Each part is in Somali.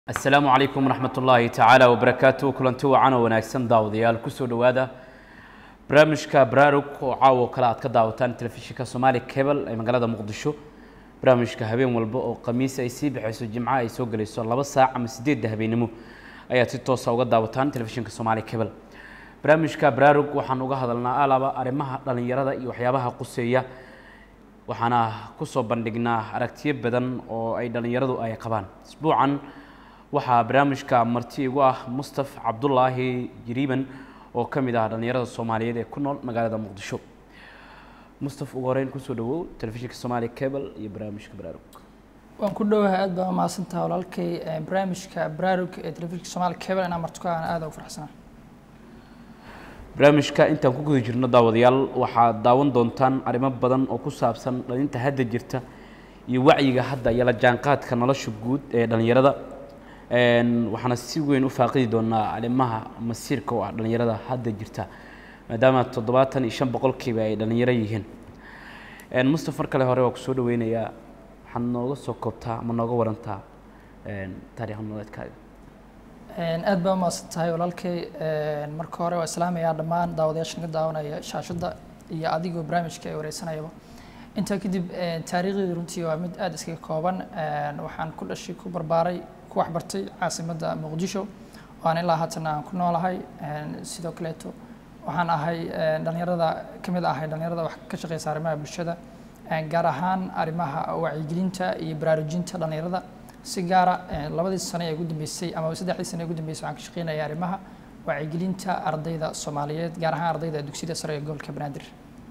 asalaamu calaykum waraxmat ullaahi tacaala wabarakaatu kulanti wacan oo wanaagsan daawadayaal kusoo dhowaada barnaamijka baraarug oo caawo kale aad ka daawataan telefishinka somaali cable ee magaalada muqdisho barnaamijka habeen walba oo khamiis ay sii baxayso jimco ay soo gelayso laba saac ama sideedda habeenimo ayaad si toosa uga daawataan telefishinka somaali cable barnaamijka baraarug waxaan uga hadalnaa alaba arrimaha dhallinyarada iyo waxyaabaha quseeya waxaana kusoo bandhignaa aragtiyo badan oo ay dhallinyaradu ay qabaan isbuucan waxaa barnaamijka marti igu ah mustaf cabdulaahi jiriiban oo ka mid ah dhallinyarada soomaaliyeed ee ku nool magaalada muqdisho mustaf ugu horeyn kusoo dhawow telefishinka somaali cable iyo barnaamijka baraarug waan ku dhowahay aad baa umahadsantaha walaalkay barnaamijka baraarug ee telefishinka somaali cable inaan martuka aan aada ugu faraxsanaa barnaamijka intaan ku guda jirno daawadayaal waxaad daawan doontaan arrimo badan oo ku saabsan dhalinta hadda jirta iyo wacyiga hadda iyo la jaanqaadka nolosha guud ee dhallinyarada waxaana si weyn u faaqidi doonaa arrimaha masiirka oo ah dhallinyarada hadda jirta maadaama toddobaatan iyo shan boqolkiiba ay dhallinyaro yihiin mustaf mar kale hore waa kusoo dhaweynayaa waxaad nooga soo koobtaa ama nooga warantaa taariikh nololeedkaaga aad baa umahadsan tahay walaalkay marka hore waa islaamayaa dhammaan daawadayaashan ka daawanaya shaashadda iyo adigoo barnaamijka ay wareysanayaba intaa kadib taariikhdeedu runtii waa mid aada iskaga kooban waxaan ku dhashay ku barbaaray ku waxbartay caasimadda muqdisho waan ilaa haatan aan ku noolahay sidoo kaleeto waxaan ahay dhalinyarada ka mid ahay dhalinyarada wax ka shaqeysa arrimaha bulshada gaar ahaan arrimaha wacyigelinta iyo baraarujinta dhalinyarada si gaara labadii sano ee ugu dambeysay ama saddexdii sano ee ugu dambeysay waxaan ka shaqeynaya arrimaha wacyigelinta ardayda soomaaliyeed gaar ahaan ardayda dugsiyada sare ee gobolka banaadir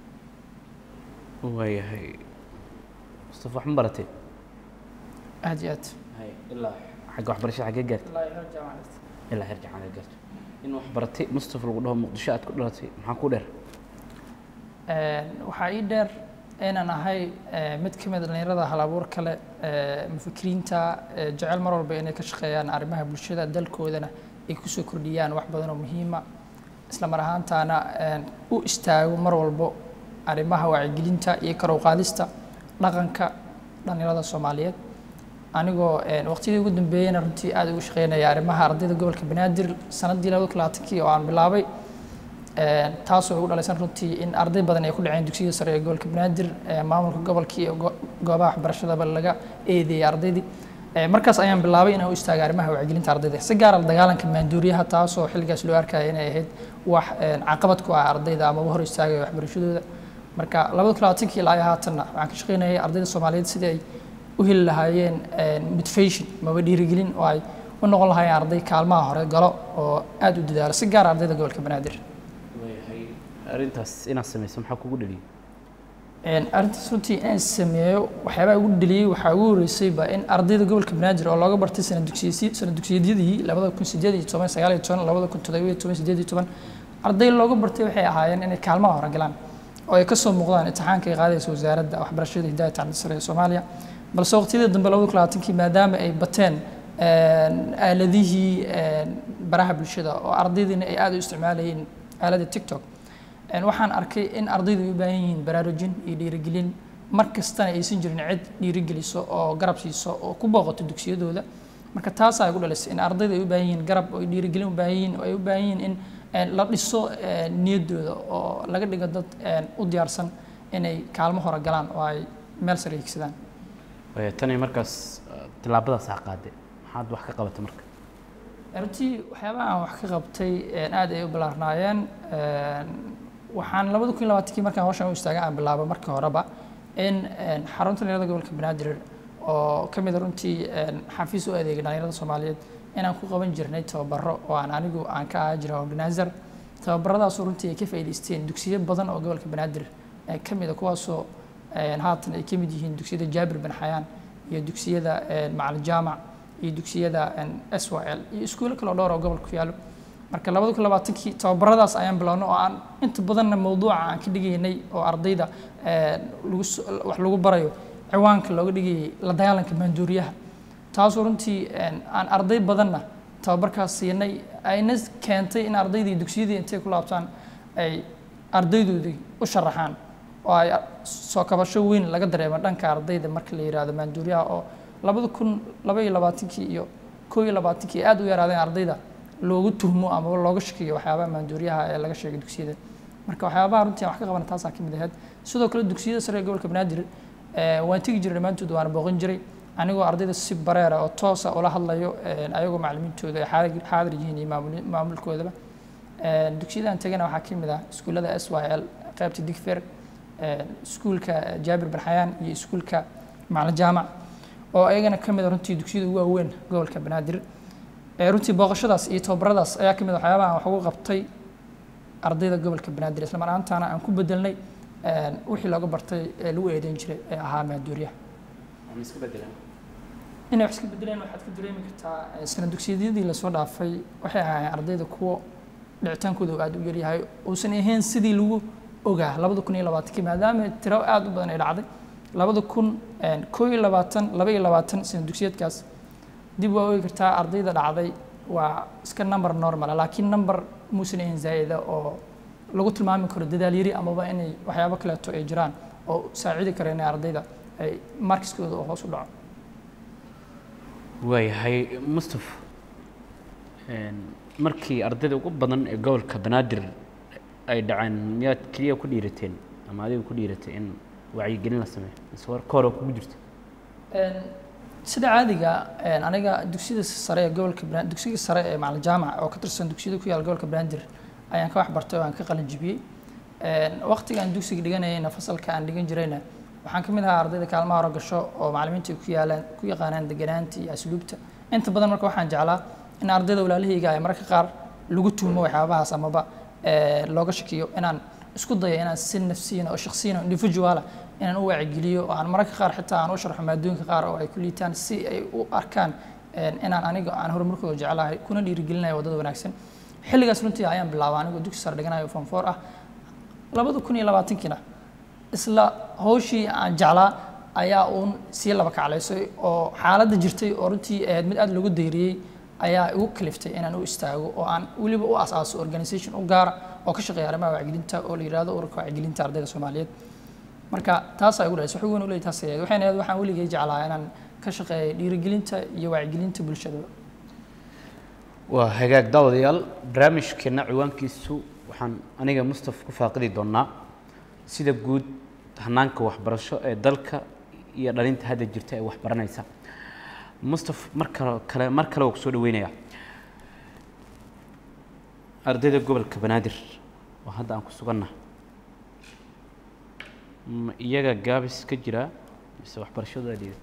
waayahay mustafa wax ma baratay aad iyo aad ilaa xagga waxbarashada xaggee gaartay ilaa heer jacaanad gaarto in wax baratay mustafa lagu dhaho muqdisho aad ku dhalatay maxaa ku dheer waxaa ii dheer inaan ahay mid ka mid dhalinyarada halabuur kale mufakiriinta jecel mar walba inay ka shaqeeyaan arrimaha bulshada dalkoodana ay kusoo kordhiyaan wax badan oo muhiima isla mar ahaantaana u istaago mar walbo arrimaha wacyigelinta iyo kor u qaadista dhaqanka dhalinyarada soomaaliyeed anigoo waqtiyadii ugu dambeeyeyna runtii aada ugu shaqeynaya arrimaha ardayda gobolka banaadir sanadii labada labaatankii oo aan bilaabay taasoo igu dhalaysan runtii in arday badan ay ku dhaceen dugsiyada sare ee gobolka banaadir maamulka gobolkii iyo goobaha waxbarashadaba laga eedeeyay ardaydii markaas ayaan bilaabay inaan u istaagay arrimaha wacyigelinta ardayda si gaara dagaalanka maanduuriyaha taasoo xilligaas loo arkaya inay ahayd wax caqabad ku ah ardayda amaba hor istaagaya waxbarashadooda marka labada kun labaatankii ilaa haatanna waxaan ka shaqeynayay ardayda soomaaliyeed sidii ay u heli lahaayeen motivation maba dhiirigelin oo ay u noqon lahaayeen arday kaalmaha hore galo oo aada u dadaalo si gaara ardayda gobolka banaadir arrintaas inaad samayso maxaa kugu dhaliyay arrintaas runtii inaan sameeyo waxyaabaha ugu dhaliyey waxaa ugu horreysayba in ardayda gobolka banaadir oo looga bartay sana dugsiyasi sana dugsiyadyadii labada kun sideed iyo toban sagaal iyo toban labada kun toddoba iyo toban sideed iyo toban arday looga bartay waxay ahaayeen inay kaalmaha hore galaan oo ay kasoo muuqdaan imtixaanka ay qaadaysa wasaaradda waxbarashada hidaaya tacliinta sare ee soomaaliya balse waqtiyadii dambe labada kun labaatankii maadaama ay bateen aaladihii baraha bulshada oo ardaydiina ay aada u isticmaalayeen aaladda tiktok waxaan arkay in ardaydu ay u baahan yihiin baraarujin iyo dhiirigelin mar kastana aysan jirin cid dhiirigeliso oo garab siiso oo ku booqato dugsiyadooda marka taasaa igu dhalisay in ardaydu ay u baahan yihiin garab oo dhiirigelin u baahan yihiin oo ay u baahan yihiin in la dhiso niyaddooda oo laga dhigo dad u diyaarsan inay kaalmo hore galaan oo ay meel sare higsadaan tani markaas tillaabadaas ha qaade maxaad wax ka qabatay marka runtii waxyaabaha aan wax ka qabtay aad ay u bilaarnaayeen waxaan labada kun labaatankii markaan hawshan u istaagay aan bilaabay markii horeba in xarunta dhalinyarada gobolka banaadir oo ka mid a runtii xafiis u adeegay dhalinyarada soomaaliyeed inaan ku qaban jirnay tababaro oo aan anigu aan ka ahaa jiray organizer tababaradaasoo runtii ay ka faa'iidaysteen dugsiyo badan oo gobolka banaadir ka mid a kuwaasoo haatan ay ka mid yihiin dugsiyada jaabir bin xayaan iyo dugsiyada macalin jaamac iyo dugsiyada s y l iyo iskuulo kale oo dhowr oo gobolka ku yaallo marka labada kun labaatankii tababaradaas ayaan bilownay oo aan inta badanna mawduuca aan ka dhigaynay oo ardayda lagu wax lagu barayo ciwaanka looga dhigayay la dagaalanka maanduuriyaha taasoo runtii aan arday badanna tababarkaas siinay ayna keentay in ardaydii dugsiyadii intay ku laabtaan ay ardaydoodii u sharaxaan oo ay soo kabasho weyn laga dareemo dhanka ardayda marka la yidhaahdo maanduuriyaha oo labada kun laba iyo labaatankii iyo koo iyo labaatankii aad u yaraadeen ardayda loogu tuhmo ama looga shakiyo waxyaabaha maanduuriyaha ee laga sheegay dugsiyada marka waxyaabaha runtii aan wax ka qabana taasaa ka mid ahayd sidoo kale dugsiyada sare ee gobolka banaadir eh, waan tegi jiray dhammaantood waana booqan jiray anigoo ardayda si bareera oo toosa ula hadlayo eh, ayagoo macallimiintooda ay xaadir xaadir yihiin iyo maamul- maamulkoodaba Eh, dugsiyada aan tegana waxaa ka mid ah iskuullada s y l qaybta digfer eh, iskuulka jaabir barxayaan iyo iskuulka macalin jaamac oo ayagana ka mid a runtii dugsiyada ugu waaweyn gobolka banaadir Eh, runtii booqashadaas iyo tababaradaas ayaa ka mid a waxyaabaha aan wax ugu qabtay ardayda gobolka banaadir isla mar ahaantaana aan ku bedelnay eh, wixii looga bartay ee lagu eedeyn jiray ee ahaa maanduuriyaha ama iska bedelaan inay wax iska bedeleen waxaad ka dareemi kartaa eh, sana dugsiyadii lasoo dhaafay waxay ahaayeen ardayda kuwo dhicitaankooda uu aad u yaryahay uusan ahayn sidii lagu ogaa labada kun iyo labaatankii maadaama tiro aad u badan ay dhacday labada kun koo iyo labaatan laba iyo labaatan sana dugsiyeedkaas dib waa ogi kartaa ardayda dhacday waa iska number normal laakiin number muusan ahayn zaa'ida oo lagu tilmaami karo dadaal yari amaba inay waxyaabo kaleeto ay jiraan oo saacidi kara inay ardayda ay markiskooda oo hoos u dhaco waayahay mustaf een, markii ardayda ugu badan ee gobolka banaadir ay dhaceen miyaad keliya ku dhiirateen ama adiga ku dhiiratay in wacyigelin la sameeyo mise war ka hore kugu jirta Een, sida caadiga een, aniga dugsiyada sare ee gobolka Bana- dugsiga sare ee macalin jaamac oo ka tirsan dugsiyada ku yaal gobolka banaadir ayaan ka wax bartay oo aan ka qalin jibiyey Een, waqtiga aan dugsiga dhiganayayna fasalka aan dhigan jirayna waxaan ka mid ahaa ardayda kaalmaha hore gasho oo macallimiinta ay ku yaalaan ku yaqaanaan deganaanta iyo asluubta inta badan marka waxaan jeclaa in ardayda walaalahayga ay mararka qaar lagu tuhmo waxyaabahaas amaba ee, looga shakiyo inaan isku dayo inaan si nafsiyan oo shakhsiyan oo individuala inaan u waacigeliyo oo aan mararka qaar xitaa aan u sharxo maadooyinka qaar oo ay ku liitaan si ay u arkaan een, inaan aniga aan horumarkooda jeclahay kuna dhiirigelinayo waddada wanaagsan xilligaas runtii ayaan bilaabay anigoo dugsi sare dhiganayo form four ah labada kun iyo labaatankiina isla hawshii aan jeclaa ayaa uun sii laba kaclaysay oo xaaladda jirtay oo runtii ahayd mid aad loogu dayriyey ayaa igu kaliftay inaan u istaago oo aan weliba u asaaso organisation u gaara oo ka shaqeeya arrimaha wacyigelinta oo la yidhahdo ururka wacyigelinta ardayda soomaaliyeed marka taasaa igu dhalisay wax weyn u leeyahay taas ahayd waxayna ahayd waxaan weligay jeclaa inaan ka shaqeeyo dhiirigelinta iyo wacyigelinta bulshada waa hagaag daawadayaal barnaamijkeena ciwaankiisu waxaan aniga mustaf ku faaqidi doonaa sida guud hanaanka waxbarasho ee dalka iyo dhalinta hadda jirta ee waxbaranaysa mustaf mar kale kale mar kale waa kusoo dhaweynaya ardayda gobolka banaadir oo hadda aan ku suganna ma iyaga gaabis ka jira mise waxbarashadooda dhiirata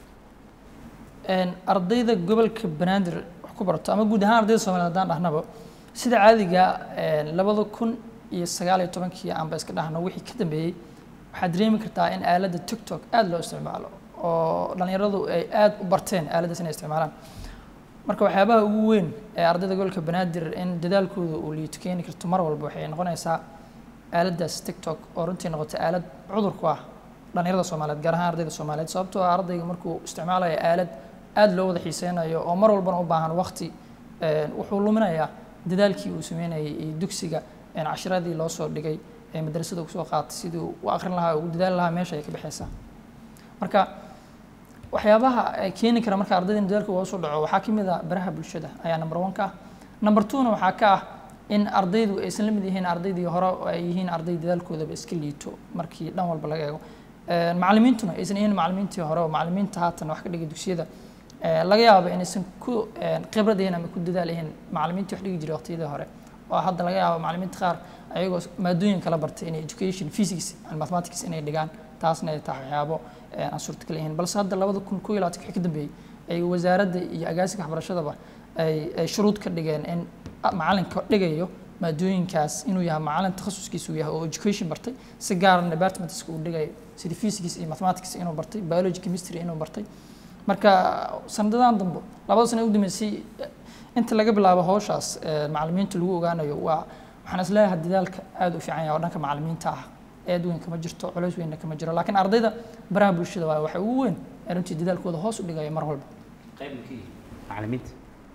Een, ardayda gobolka banaadir wax ku barato ama guud ahaan ardayda soomaaliyeed haddaan dhahnaba sida caadiga een, labada kun iyo sagaal iyo tobankii aanba iska dhahno wixii ka dambeeyey waxaad dareemi kartaa in aaladda tiktok aad loo isticmaalo oo dhallinyaradu ay aad u barteen aaladdaas inay isticmaalaan marka waxyaabaha ugu weyn ee ardayda gobolka banaadir in dadaalkooda uu liito keeni karto mar walba waxay noqonaysaa aaladdaas tiktok oo runtii noqotay aalad cudur ku ah dhallinyarada soomaaliyeed gaar ahaan ardayda soomaaliyeed sababtoo ah ardayga markuu isticmaalayo aalad aad loo wada xiiseynayo oo mar walbana u baahan waqti een, wuxuu luminayaa dadaalkii uu sameynayay iyo dugsiga een, cashiradii loo soo dhigay ee madrasada uu soo qaatay sidii uu u aqrin lahaa ugu dadaali lahaa meesha ay ka baxaysaa marka waxyaabaha ay keeni kara marka ardayda in dadaalka hoos u dhaco waxaa ka mid ah baraha bulshada ayaa number one ka ah number two-na waxaa ka ah in ardaydu aysan la mid yihiin ardaydii hore oo ay yihiin arday dadaalkoodaba iska liito markii dhan walba laga eego Een, macallimiintuna aysan yihiin macallimiintii hore oo macallimiinta haatan wax ka dhigay dugsiyada ee, laga yaabo inaysan ku een, khibrad ahayn ama ku dadaal ahayn macallimiintii wax dhigi jiray waqtiyadii hore oo hadda laga yaabo macallimiinta qaar ayagoo maadooyin kala bartay inay education physics and mathematics inay dhigaan taasna ay tahay waxyaabo een, aan suurtagal ahayn balse hadda labada kun koo iyo labaatan wixii ka dambeeyey ay wasaaradda iyo agaasiga waxbarashadaba ay ay shuruud ka dhigeen in macalinka dhigayo maadooyinkaas inuu yahay macalin takhasuskiisa uu yahay oo education bartay si gaarna departmentska uu dhigayo sida physics iyo mathematics inuu bartay biology chemistry inuu bartay marka sanadadan dambe labada sano ee u dambeysay inta laga bilaabo hawshaas ee, macallimiinta lagu ogaanayo waa waxaan isleeyahay dadaalka aad u fiican yahay oo dhanka macallimiinta ah eed weyn kama jirto culays weynna kama jiro laakiin ardayda baraha bulshada waa waxa ugu weyn ee runtii dadaalkooda hoos u dhigaya mar walba qayb ka yihiin macallimiinta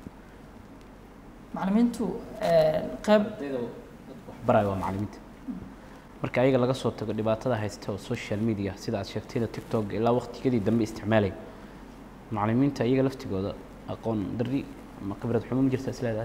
macallimiintu ee, qayb ardayda dadka wax baraya waa macallimiinta marka ayaga laga soo tago dhibaatada haysta oo social media sida aad sheegtayda tiktok ilaa waqtigadii dambe isticmaalay macallimiinta iyaga laftigooda aqoon darri ama khibrad xumo ma jirta is leedahay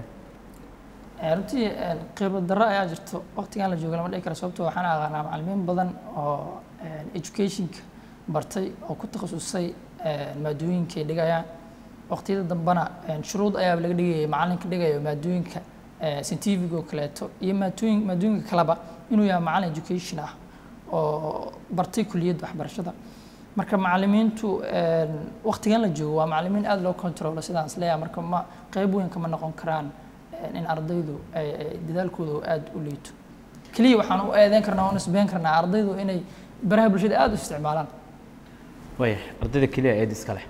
Eh, runtii eh, khibrad darro ayaa jirto waqtigan la joogo lama dhihi karo sababtoo waxaan aqaanaa macallimiin badan oo eh, educationka bartay oo ku takhasusay eh, maadooyinka ay dhigayaan waqtiyada dambena eh, shuruud ayaaba laga dhigayay macallinka dhigayo maadooyinka eh, scientific oo kaleeto iyo maadooyin maadooyinka kaleba inuu yahay macallin education ah oo bartay kuliyadda waxbarashada marka macallimiintu eh, waqtigan la joogo waa macallimiin aada loo controlo sidaan is leeyahay marka ma qayb weyn kama noqon karaan eh, in ardaydu ay ay dadaalkooda uu aada u liito keliya waxaan u eedeyn karnaa oo nisbeyn karnaa ardaydu inay baraha bulshada aada u isticmaalaan waaya ardayda keliya eed iska leh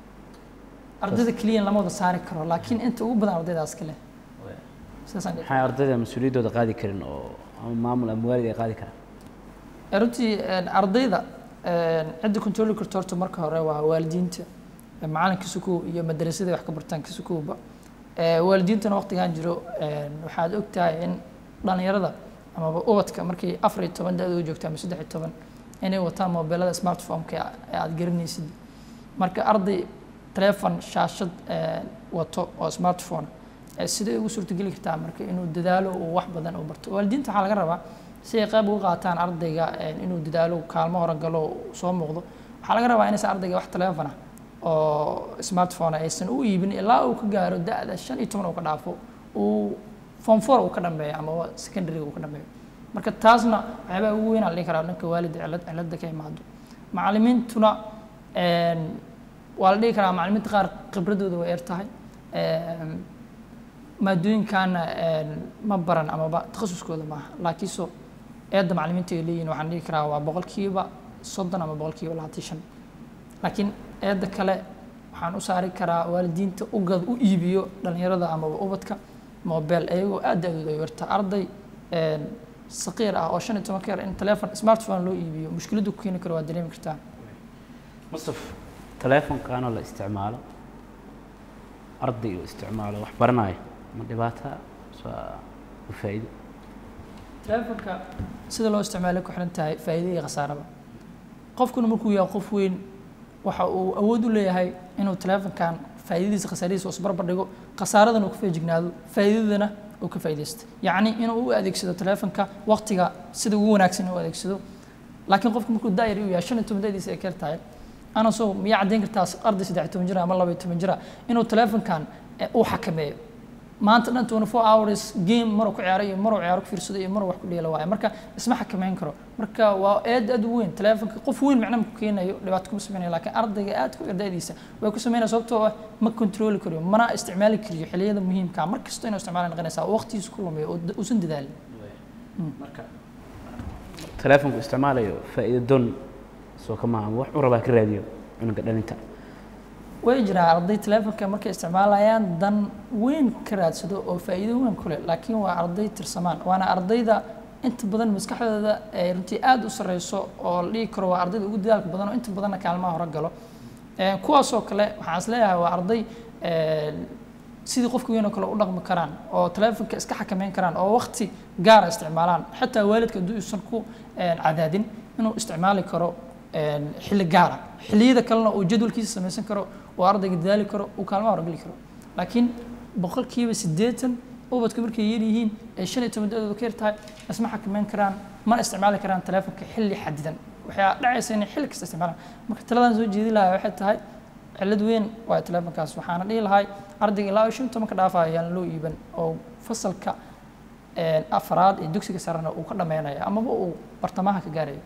ardayda keliya lama wada saari karo laakiin inta ugu badan ardaydaas kale sidaasaan dhihi maxay ardayda mas-uuliyaddooda qaadi karin oo ama maamul ama waalid ay qaadi karaan Eh, runtii eh, ardayda eh, cidda controli karto horta marka hore waa waalidiinta eh, macalinka sukow iyo madrasada wax ka bartaan ka sukowba Eh, waalidiintana waqtigan jiro eh, waxaad ogtahay in dhalinyarada amaba ubadka markay afar iyo toban da-da u joogto ama saddex iyo toban inay wataan mobilada smartphone-ka ee aad garanaysid marka arday telefon shaashad eh, wato oo smartphone eh, sidee ugu suurtageli kartaa marka inuu dadaalo uu wax badan uu barto waalidiinta waxaa laga rabaa si ay qayb uga qaataan ardayga eh, inuu dadaalo kaalmo hore galo uu soo muuqdo waxaa laga rabaa inaysan ardayga wax telefon ah oo smartphone aysan u iibin ilaa uu ka gaaro da-da shan iyo toban uu ka dhaafo uu form four uu ka dhambeeyo ama secondary uu ka dhambeeyo marka taasna waxyaabaa ugu weyn aan dhihi karaa dhanka waalida cilad cilada ka imaado macallimiintuna een, waa la dhihi karaa macallimiinta qaar khibradooda way yar tahay Een, maadooyinkaana een, ma baran amaba takhasuskooda maaha laakiinse eedda macallimiinta ay leeyihin waxaan dhihi karaa waa boqolkiiba soddon ama boqolkiiba labaatan iyo shan laakiin eedda kale waxaan u saari karaa waalidiinta u gad u iibiyo dhalinyarada amaba ubadka mobile iyagoo aad da-dooda ay yarta arday een, saqiir ah oo shan iyo toban ka yar in telefon smartphone loo iibiyo mushkiladdu ku keeni karo waa dareemi kartaa mustaf teleefonkaanoo la isticmaalo arday uu isticmaalo wax baranayo ma dhibaata mise waa u faa'iido telefonka sida loo isticmaalo ku xiran tahay faa'iido iyo khasaaraba qofkuna markuu yahay qof weyn waxa uu awood u leeyahay inuu telefonkan faa'iidadiisa khasaaradiisa isbarbar dhigo khasaaradana uu ka feejignaado faa'iidadana uu ka faa'iidaysto yacni inuu u adeegsado telefonka waqtiga sida ugu wanaagsan u adeegsado laakiin qofku markuu daayar u yahay shan iyo toban da'diisa ay kar tahay ana soo miyaa caddayn kartaa arday saddex iyo toban jira ama laba iyo toban jira inuu telefonkan eh, uu xakameeyo maanta dhan 24 hours game maruu ku ciyaaro iyo maruu ciyaaro ku fiirsado iyo maruu wax ku dheelo waaye marka isma xakameyn karo marka waa aad aad u weyn telefonka qof weyn macna ma ku keenayo dhibaato kuma sameynayo laakiin ardayga aad ku ardaydiisa way ku sameynaya sababtoo ah ma controli kariyo mana isticmaali kariyo xilliyada muhiimka ah mar kasta inuu isticmaala noqonaysaa waqtigiisa ku lumiyo oo da- uusan dadaalin marka teleefonku isticmaalayo faa'iido doon soo kama ama wax u rabaa ka raadiyo cunuga dhalinta way jiraan arday telefonka markay isticmaalayaan dan weyn ka raadsado oo faa'iido weyn ku leh laakiin waa arday tirsamaan waana ardayda inta badan maskaxdooda ay runtii aad u sareyso oo la dhihi karo waa ardayda ugu dadaalka badan oo inta badanna kaalmaha hore galo Eh, kuwaasoo kale waxaan is leeyahay waa arday eh, sidii qofka weyn oo kale u dhaqmi karaan oo telefonka iska xakameyn karaan oo waqti gaara isticmaalaan xataa waalidka hadduu uusan ku eh, cadaadin inuu isticmaali karo eh, xilli gaara xilliyada kalena uu jadwalkiisa samaysan karo oo ardayga dadaali karo uu kaalmaha horgeli karo laakiin boqolkiiba siddeetan ubadku markay yar yihiin ay shan iyo toban da-dooda ka yar tahay isma xakameyn karaan mana isticmaali karaan telefonka xilli xadidan waxaa dhacaysa inay xilli kasta isticmaalaan marka taladan soo jeedi lahaa waxay tahay cilad weyn waa telefonkaas waxaana dhihi lahay ardayga ilaa shan iyo toban ka dhaafaya ayaan loo iiban oo fasalka eh, afraad ee dugsiga sarena uu ka dhameynayo amaba uu bartamaha ka gaarayo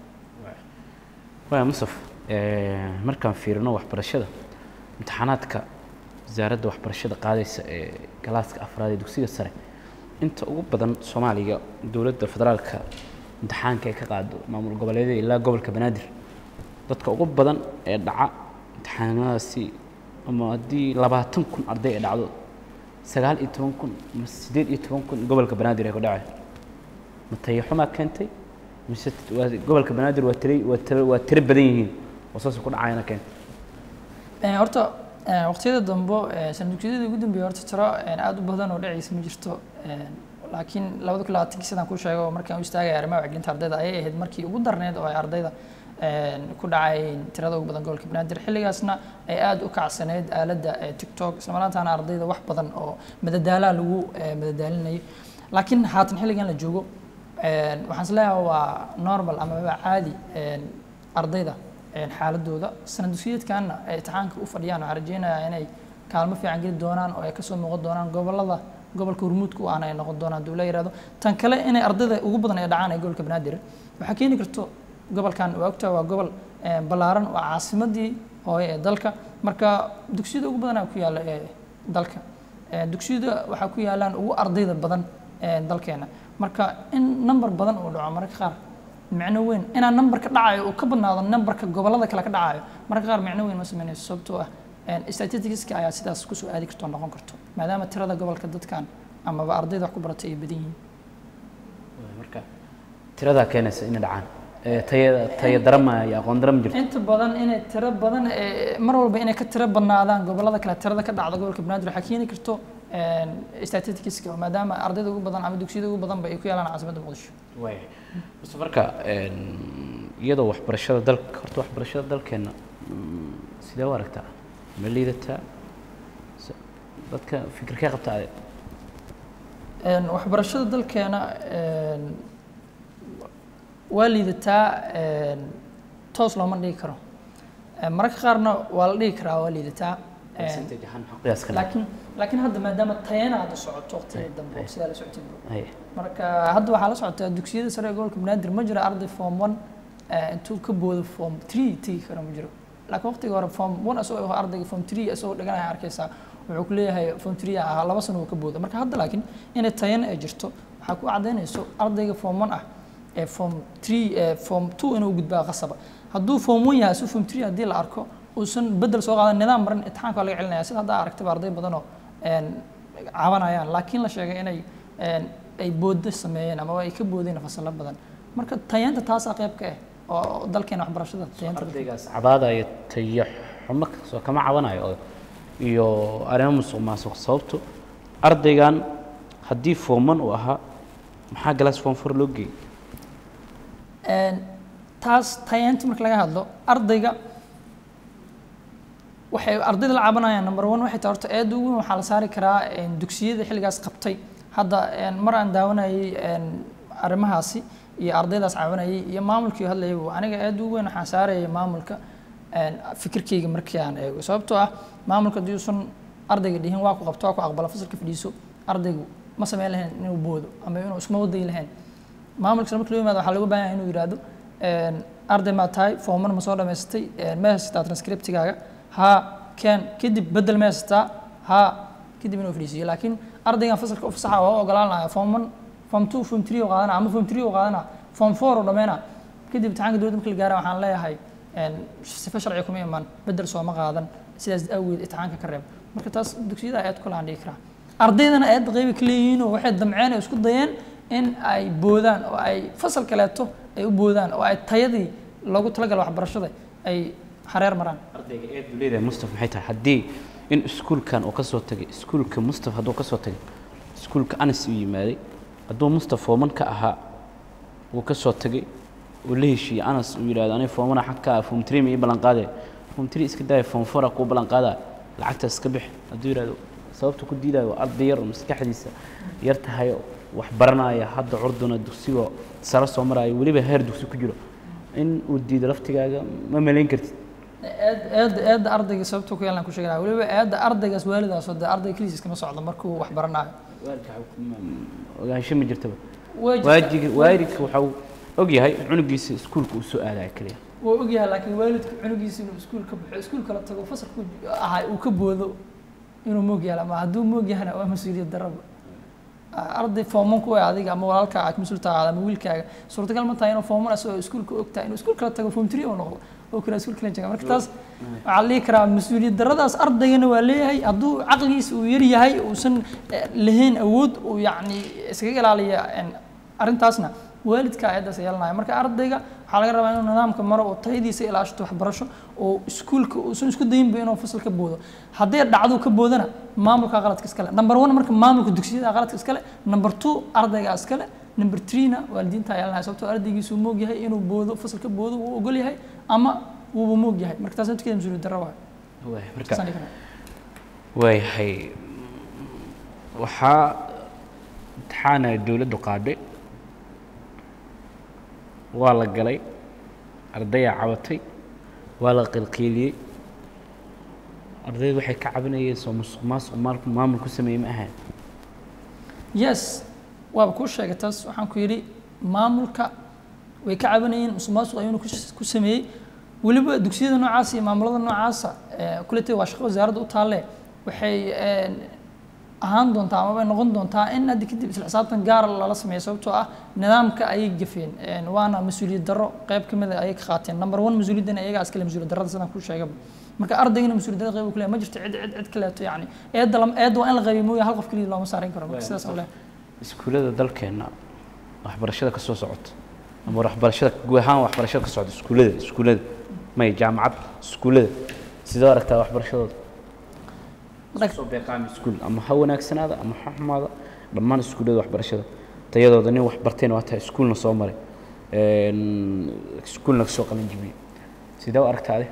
waaya musaf eh, markaan fiirino waxbarashada imtixaanaadka wasaaradda waxbarashada qaadaysa ee galaaska afraad ee dugsiga sare inta ugu badan soomaaliga dowladda federaalka imtixaanka ay ka qaado maamul goboleedyada ilaa gobolka banaadir dadka ugu badan ee dhaca imtixaanadaasi ama haddii labaatan kun arday ay dhacdo sagaal iyo toban kun ama siddeed iyo toban kun gobolka banaadir ay ku dhacay ma tayaxumaa keentay mise waa gobolka banaadir waa tiri waa tiro waa tiro badan yihiin oo saas ku dhacayana keentay Eh, horta eh, waqtiyada dambe eh, sana dugsiyadii ugu dambeeyay horta tiro eh, aad u badan oo dhacaysa ma jirto Eh, laakiin labada kun labaatankii sidaan ku sheego markaan u istaagay arrimaha wacyigelinta ardayda ayay ahayd markii ugu darneyd oo ay ardayda ku dhacay tirada ugu badan gobolka banaadir xilligaasna ay aada u kacsaneyd aaladda tiktok isla markaana ardayda wax badan oo madadaalaha lagu madadaalinayay laakiin haatan xilligan la joogo waxaan is leeyahay waa normal amaba caadi ardayda xaaladooda sana dugsiyeedkanna ay imtixaanka u fadhiyaan waxaan rajeynayaa inay kaalmo fiican geli doonaan oo ay kasoo muuqan doonaan gobolada gobolka hormuudka u ahna ay noqon doonaan duu la yihahdo tan kale inay ardayda ugu badan ay dhacaan ee gobolka banaadir waxaa keeni karto gobolkan waa ogtaa waa gobol ballaaran waa caasimadii hooye ee dalka marka dugsiyada ugu badanaa ku yaalla ee dalka dugsiyada waxaa ku yaalaan ugu ardayda badan dalkeena marka in number badan uu dhaco mararka qaar micno weyn inaa numberka dhacayo uu ka badnaado numberka gobolada kale ka dhacayo mararka qaar micno weyn ma sameynayso sababtoo ah statisticska ayaa sidaas kusoo aadi karto noqon karto maadaama tirada gobolka dadkan amaba ardayda wax ku baratay ay badan yihiin marka tiradaa keenaysa inay dhacaan tayada taya darama iyo aqoon dara ma jirto inta badan inay tiro badan mar walba inay ka tiro badnaadaan gobolada kale tirada ka dhacda gobolka banaadir waxaa keeni karto statisticska maadaama ardayda ugu badan ama dugsiyada ugu badan ba ay ku yaalaan caasimadda muqdisho waaya base marka iyadoo waxbarashada dalka horta waxbarashada dalkeena sidee u aragtaa ma liidataa dadka fikirkee qabta ade waxbarashada dalkeena waa liidataa toos looma dhigi karo mararka qaarna waa la dhigi karaa waa liidataa percentage ahaan maxaa qiyaas ka laakiin laakiin hadda maadaama tayana hadda socoto waqtiga dambe oo sidaa la socotay Haya. marka hadda waxaa la socotaa dugsiyada sare ee gobolka banaadir ma jiro arday form one intuu ka boodo form three tegi karo ma jiro laakiin waqtiga hore form one asagoo ardayga form three asagoo dhiganaya arkaysaa wuxuu ku leeyahay form three ah laba sano uu ka boodo marka hadda laakiin inay tayana ay jirto waxaa ku cadaynayso ardayga form one ah ee form three ee form two inuu gudbaa qasaba hadduu form one yahay asuu form three haddii la arko uusan bedel soo qaadan nidaam marin imtixaanka waa laga celinaya sida hadda aragtaba arday badan oo cabanayaan laakiin la sheegay inay ay boodo sameeyeen ama ay ka boodeen fasalo badan marka tayeenta taasaa qayb ka ah oo dalkeena waxbarashada tayeenta ardaygaas cabaadaya tayo xumo kasoo kama cabanayo oo iyo arrimo musuq maasuq sababto ardaygan haddii fooman uu ahaa maxaa galaas foom for loo geeyey taas tayeenta marka laga hadlo ardayga waxay ardayda la cabanayaan number one waxay tahay horta aad ugu weyn waxaa la saari karaa dugsiyada xilligaas qabtay hadda mar aan daawanayay arrimahaasi iyo ardaydaas cabanayay iyo maamulkii hadlayay aniga aad ugu weyn waxaan saarayay maamulka fikirkeyga markii aan eego sababtoo ah maamulka haddii uusan ardayga dhihin waa ku qabto waa ku aqbala fasalka fadhiiso ardaygu ma sameyn lahayn inuu boodo ama inuu isma wadayi lahayn maamulka marka loo yimaado waxaa lagu baahan yahay inuu yidhaahdo arday maa tahay foomar ma soo dhamaystay ma haysataa transcriptigaaga haa keen kadib bedel ma haysataa haa kadib inuu fadhiisiyo laakiin ardaygan fasalka u fasaxa waa u ogolaanaya form one form two form three oo qaadana ama form three oo qaadana form four oo dhameyna kadib imtixaanka dowladda marka la gaara waxaan leeyahay sifa sharci kuma iman bedel sooma qaadan sidaas awgeed imtixaanka ka reeb marka taas dugsiyada aad ku laan dhigi karaa ardaydana aad qaybi ka leeyihiin oo waxay damceen oo isku dayeen in ay boodaan oo ay fasal kaleeto ay u boodaan oo ay tayadii loogu talagala waxbarashada ay hareer maraan ardayga eed buu leedahay mustaf maxay tahay haddii in iskuulkan uu ka soo tagay iskuulka mustaf hadduu ka soo tagay iskuulka anas uu yimaaday hadduu mustaf fooman ka ahaa uu ka soo tagay uu la heshiiyey anas uu yidhahdo aniga foomana xag ka ah foom three ma ii ballan qaadaya foom three iska daaya foom foura kuu ballan qaadaya lacagtaas iska bix hadduu yidhahdo sababta ku diidayo waa arday yar oo maskaxdiisa yar tahay oo wax baranaya hadda curduna dugsigoo sare soo maraayo weliba heer dugsi ku jiro in uu diido laftigaaga ma malayn kartid aad aad aadda ardayga sababta ku yeelan ku sheeganaya weliba aadda ardaygaas waalidaas oo dee ardayga keligiis kama socdo markuu wax baranayo waalidka ogaansho ma jirtaba Waa jirtaa. waajiga waalidka waxa uu og yahay cunugiisa iskuulka uu soo aadaya keliya waa ogyahay laakiin waalidku cunugiisa inuu iskuul ka baxo iskuul kala tago fasalku ahay uu ka boodo inuu moog yahay ama hadduu moog yahana waa mas-uuliyad daraba arday fooman ku adiga ama walaalka aad mas-uul tahay ama wiilkaaga suurtagal ma tahay inuu fooman asagoo iskuulka og tahay inuu iskuul kala tago foom three oo noqdo oo kale iskuul kala jooga marka taas waxaa la dhihi karaa mas-uuliyad daradaas ardaygana waa leeyahay hadduu caqligiisa uu yar yahay uusan eh, lahayn awood uu yacni iskaga ilaaliya en, arrintaasna waalidka ayaddaas yeelanaya marka ardayga waxaa laga rabaa inuu nidaamka maro oo tayadiisa ilaashto waxbarasho oo iskuulka uusan isku dayinba inuu fasal ka boodo haddii dhacdo ka boodana maamulka qaladka iskale number one marka maamulka dugsiyada qaladka iskale number two ardayga iskale number threena waalidiinta ayaa lanahay sababtoo ardaygiisu uu moog yahay inuu boodo fasalka boodo uu ogol yahay ama wuuba moog yahay marka taas naftigeeda mas-uuliyad darro waay waay marka Saasaan dhihi karaa. waayahay waxaa imtixaana dowladdu qaadhay waa la galay ardayaa cabatay waa la qilqiiliyey ardaydu waxay ka cabanayeen soo musuq maasuq maalku maamul ku sameeyey ma ahayn yes waaba kuu sheegay taas waxaan ku yidhi maamulka way ka cabanayeen musuqmaasuq ayuuna ku- ku sameeyey weliba dugsiyada noocaasa iyo maamulada noocaasa eh, kuletay waa shaqo wasaaradda u taalle waxay eh, ahaan doontaa amaba noqon doontaa in hadda kadib isla xisaabtan gaara lala sameeyo sababtoo ah nidaamka ayay gafeen Eh, waana mas-uuliyad darro qayb ka mid a ayay ka qaateen number one mas-uuliyaddana iyagaa iskale mas-uuliyad darrada sidaan kuu sheegaba marka ardaygana mas-uuliyad darrada qayb uu ku leeyahay ma jirto cid cid cid kaleeto yacni eedda lam- eedda waa in la qaybiyo mooya hal qof keliya looma saarin karo marka sidaas oo leh iskuullada dalkeenna waxbarashada ka soo socota ama waxbarashada guud ahaan waxbarashada ka socda iskuullada iskuullada may jaamacad iskuullada sidoo aragtaa waxbarashadooda Marka- soo beeqaami iskuul ama ha wanaagsanaada ama ha xumaada dhammaan iskuullada waxbarashada tayadooda nin wax bartayna waa tahay iskuulna soo maray een, iskuulna kasoo qalin jibiyey sidee u aragtaa adi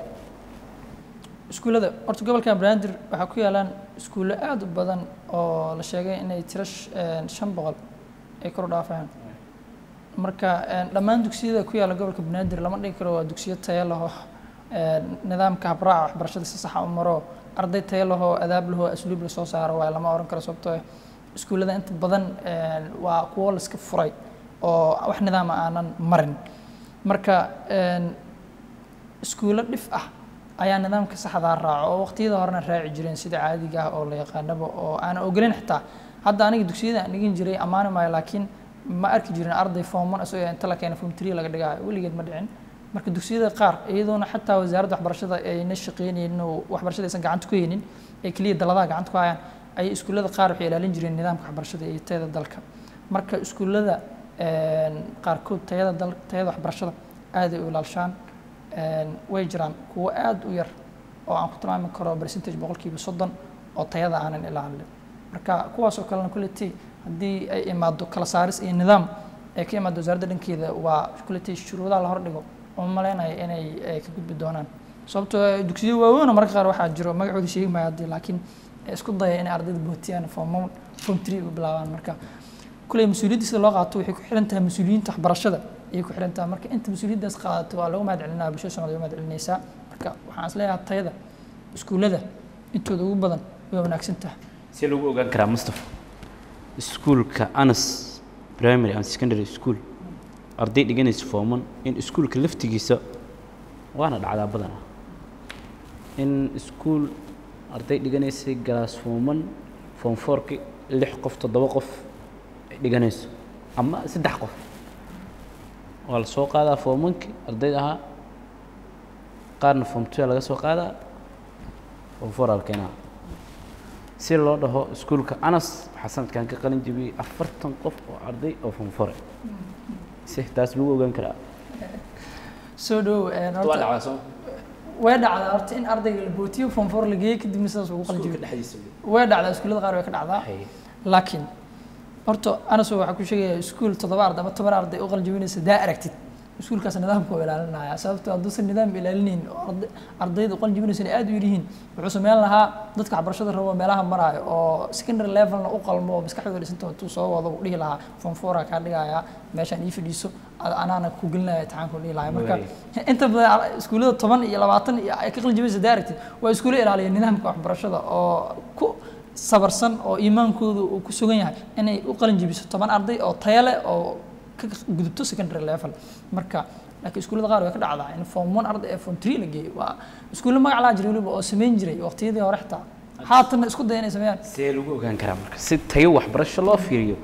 iskuullada horta gobolka banaadir waxaa ku yaalaan iskuullo aad u badan oo la sheegay inay tiro sh- een, shan boqol ay kor u dhaafayaan marka een, dhammaan dugsiyada ku yaalla gobolka banaadir lama dhigi karo waa dugsiyo tayo laho nidaamka habraaca waxbarashada si saxa u maro arday tayo lahoo adaab lahoo asluub la soo saaro waaye lama oran karo sababtoo ah iskuullada inta badan een, waa kuwo la iska furay oo wax nidaama aanan marin marka een, iskuulo dhif ah ayaa nidaamka saxdaa raaco oo waqtiyada horena raaci jireen sida caadiga ah oo la yaqaanaba oo aan ogoleyn xitaa hadda aniga dugsiyada aan dhigin jiray ammaani maayo laakiin ma arki jirin arday form one isagoo inta la keena form three laga dhigayo weligeed ma dhicin marka dugsiyada qaar iyadoona xataa wasaaradda waxbarashada ayna shaqeynaynin oo waxbarashada aysan gacanta ku haynin ee keliya daladaha gacanta ku hayaan ayay iskuullada qaar waxay ilaalin jireen nidaamka waxbarashada iyo tayada dalka marka iskuullada een, qaarkood tayada dal tayada waxbarashada aad ay u ilaalishaan een, way jiraan kuwo aad u yar oo aan ku tilmaami karo percentage boqolkiiba soddon oo tayada aanan ilaalin marka kuwaas oo kalena kuletii haddii ay imaado kala saaris iyo nidaam ay ka imaado wasaaradda dhankeeda waa kuletii shuruudaha la hordhigo oo malaynaya inay eh, ka gudbi doonaan sababtoo ah dugsiyo waaweyn oo mararka qaar waxaa jiro magacooda sheegi maayo haddii laakiin eh, isku daya inay ardayda bootiyaan form one form three u bilaabaan marka kuley mas-uuliyadda sida loo qaato waxay ku xiran tahay mas-uuliyiinta waxbarashada ayay ku xiran tahay marka inta mas-uuliyaddaas qaadato waa lagu mahad celinaa bulshada Soomaaliyeed waa mahad celinaysaa marka waxaan isleeyahay tayada iskuullada intooda ugu badan way wanaagsan tahay see lagu ogaan karaa mustafa iskuulka anas primary and secondary school arday dhiganaysa fooman in iskuulka laftigiisa waana dhacdaa badanaa in iskuul arday dhiganaysay galaas fooman foom fourki lix qof toddoba qof ay dhiganayso ama saddex qof waa la soo qaadaa foomankii ardayda ahaa qaarna foom two laga soo qaadaa foom four aa la keenaa si loo dhaho iskuulka anas waxaa sanadkan ka qalin jebiyey afartan qof oo arday oo fonfore si taas lagu ogaan karaa soo dhow een, waa horta dhacdaa soo way dhacdaa horta in ardayga la bootiyo form four la geeyo kadibna sidaas ugu qalin iskuulka jibiyo dhexdiisa way dhacdaa iskuullada qaar way ka dhacdaa Hay. laakiin horta anaso waxaa ku sheegaya iskuul toddoba arday ama toban arday u qaljabinaysa daa aragtid iskuulkaas nidaamka waa ilaalinaya sababtoo hadduusan nidaam ilaalinayn oo arday- ardayda u qaljabinaysana aad u yaryihiin wuxuu sameyn lahaa dadka waxbarashada rabo meelaha maraayo oo secondary levelna u qalmo oo maskaxdooda dhisanta intuu soo wado uu dhihi lahaa form four kaa dhigaya meeshaan ii fadhiiso a- anaana ku gelinaya imtixaanka u dhihi lahaa marka Waay. inta badan ar- iskuullada toban iyo labaatan iyo ay ka qaljabinaysa daa aragtid waa iskuulo ilaaliya nidaamka waxbarashada oo ku sabarsan oo iimaankoodu uu ku sugan yahay inay u qalin jebiso toban arday oo tayo leh oo ka gudubto secondary level marka laakiin iskuullada qaar way ka dhacdaa in form one arday ee form three la geeyo waa iskuulle magac laa jiray weliba oo samayn jiray waqtiyadii hore xitaa haatanna isku daya inay sameeyaan see lagu ogaan karaa marka si tayo waxbarasho loo fiiriyo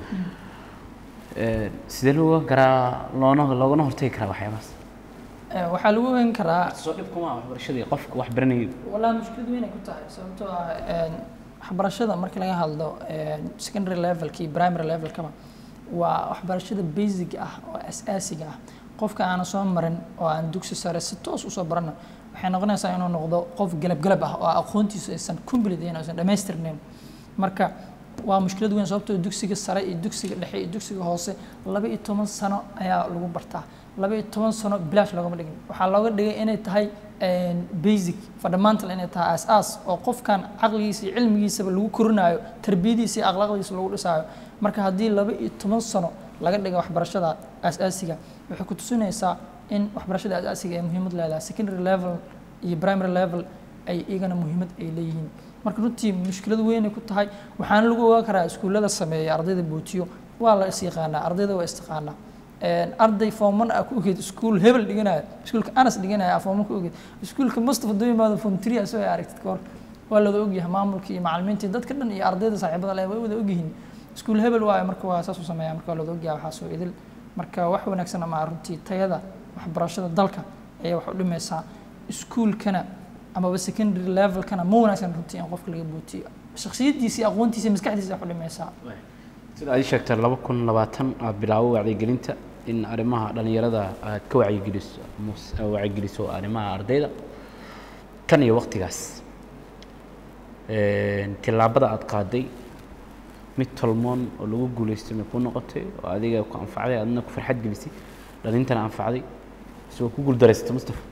ee, sidee lagu ogaan karaa loona loogana hortagi karaa waxyaabahaas Eh, waxaa lagu ogaan karaa soo dhib kuma waxbarashadii qofka wax baranayo walaa mushkilad weyn ay ku tahay sababtoo ah een, waxbarashada marka laga hadlo een, secondary levelkii primary levelkaba waa waxbarashada basic ah oo asaasiga ah qofka aanan soo marin oo aan dugsi sare si toos usoo barana waxay noqonaysaa inuu noqdo qof galab galab ah oo aqoontiisu aysan complete ahayn oo aysan dhammaystirnayn marka waa mushkilad weyn sababtoo dugsiga sare iyo dugsiga dhexe iyo dugsiga hoose laba iyo toban sano ayaa lagu bartaa laba iyo toban sano bilaash loogama dhigin waxaa looga dhigay inay tahay basic fundamental inay tahay aas-aas oo qofkan caqligiisa iyo cilmigiisaba lagu korinayo tarbiyadiisa iyo akhlaaqdiisa lagu dhisaayo marka haddii laba iyo toban sano laga dhiga waxbarashada aas-aasiga waxay ku tusinaysaa in waxbarashada aas-aasiga ay muhiimad leedahay secondary level iyo primary level ay iyagana muhiimad ay leeyihiin marka runtii mushkilad weynay ku tahay waxaana lagu ogaan karaa iskuullada sameeya ardayda bootiyo waa la is yaqaanaa ardayda waa istaqaanaa arday forman ah ku ogeed iskuul hebel dhiganaya iskuulka anas dhiganaya forman ku ogeed iskuulka mustafa doo yimaado form three asoo ay aragtid kahor waa lada ogyahay maamulka iyo macalimiinta dadka dhan iyo ardayda saaxiibada leh way wada ogyihiin iskuul hebel waayo marka waa saas u sameeya marka waa lada ogyahay waxaa soo idil marka wax wanaagsan ama runtii tayada waxbarashada dalka ayay wax u dhimaysaa iskuulkana amaba secondary levelkana ma wanaagsan runtii in qofka laga bootiyo shaksiyadiisa iyo aqoontiisa iyo maskaxdiisa wax u dhimaysaa sida aad ii sheegtay laba kun labaatan aad bilaabo wacyigelinta in arrimaha dhalinyarada aad ka wacyigeliso mus- wacyigeliso arrimaha ardayda kan iyo waqtigaas tillaabada aad qaaday mid tolmoon oo lagu guulaystay may kuu noqotay oo adiga ku anfacday adna ku farxad gelisay dhalintana anfacday isagoo ku guuldareysatay mustafa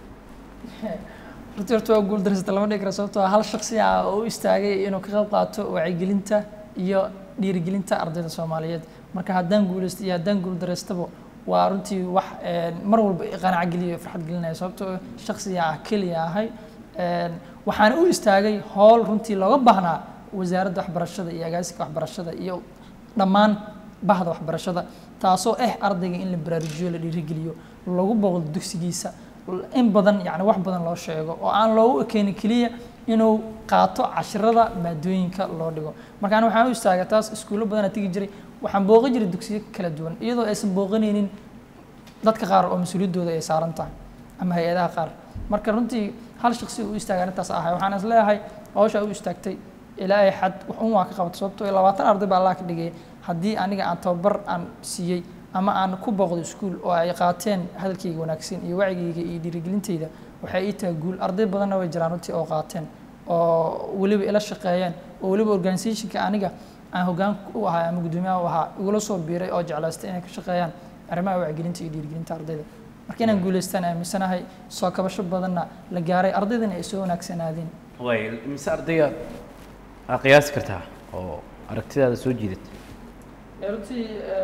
runtii horta waa guul dareysata lama dhigi karo sababtoo ah hal shaksi ah oo u istaagay inuu ka qayb qaato wacyigelinta iyo dhiirigelinta ardayda soomaaliyeed marka haddaan guulaysto iyo haddaan guul dareystaba waa runtii wax mar walba qanaco geliyo farxad gelinaya sababtoo shaksiga ah keliya ahay waxaana u istaagay howl runtii looga baahnaa wasaaradda waxbarashada iyo agaasika waxbarashada iyo dhammaan bahda waxbarashada taasoo ah ardayga in la baraarujiyo la dhiirigeliyo lagu booqdo dugsigiisa in badan yani wax badan loo sheego oo aan loogu ekeenin keliya inuu qaato cashirada maadooyinka loo dhigo marka ani waxaan u istaagay taas iskuullo badanaa tegi jiray waxaan booqan jiray dugsiyo kala duwan iyadoo aysan booqanaynin dadka qaar oo mas-uuliyaddooda ay saaran tahay ama hay-adaha qaar marka runtii hal shaksi u istaagay arrintaas ahay waxaan is leeyahay hawshaa u istaagtay ilaa ay xad wax un waa ka qabato sababtoo labaatan arday baa allah ka dhigay haddii aniga aan tababar aan siiyey ama aan ku booqdo iskuul oo ay qaateen hadalkayga wanaagsan iyo wacigayga iyo dhiirigelintayda waxay ii tahay guul arday badanna way jiraan runtii oo qaateen oo weliba ila shaqeeyeen oo weliba organizationka aniga aan hoggaan u ahaa ama guddoomiyaha u ahaa igula soo biiray oo jeclaystay inay ka shaqeeyaan arrimaha wacyigelinta iyo dhiirigelinta ardayda marka inaan guulaystaan aaminsanahay soo kabasho badanna la gaaray ardaydana ay soo wanaagsanaadeen way mise ardayga aad qiyaasi kartaa oo aragtidaada soo jiidatay runtii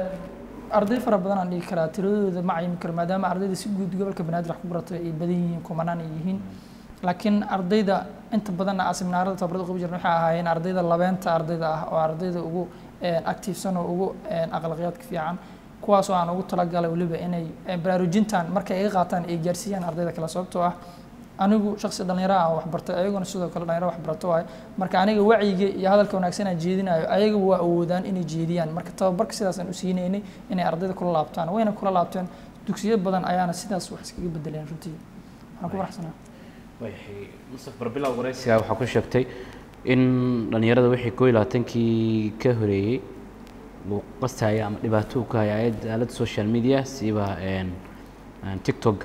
arday fara badan aan dhigi karaa tiradooda ma cayimi karo maadaama ardayda si guud gobolka banaadir wax ku baratay ay badan yihiin kumanaan ay yihiin laakiin ardayda inta badanna aan seminaarada tababarada qabi jirna waxay ahaayeen ardayda labeenta ardayda ah oo ardayda ugu activesan oo ugu aqlaqiyaadka fiican kuwaas oo aan ugu talagalay weliba inay baraarujintan markay iga qaataan ay gaarsiiyaan ardayda kale sababtoo ah anigu shaksi dhalinyaro aan waxbartay ayaguna sidoo kale dhalinyaro waxbarato waaye marka aniga wacyiga iyo hadalka wanaagsan aan jeedinayo ayaga waa awoodaan inay jeediyaan marka tababarka sidaas aan u siinaynay inay ardayda kula laabtaan wayna kula laabteen dugsiyo badan ayaana sidaas wax iskaga bedeleen runtii waxaan ku faraxsanaa wayahay mustaf barbilow waraysiga waxaa ku sheegtay in dhalinyarada wixii koo iyo labaatankii ka horeeyey uu qastaya ama dhibaato uu ka haya ayadda aaladda social media siba tiktok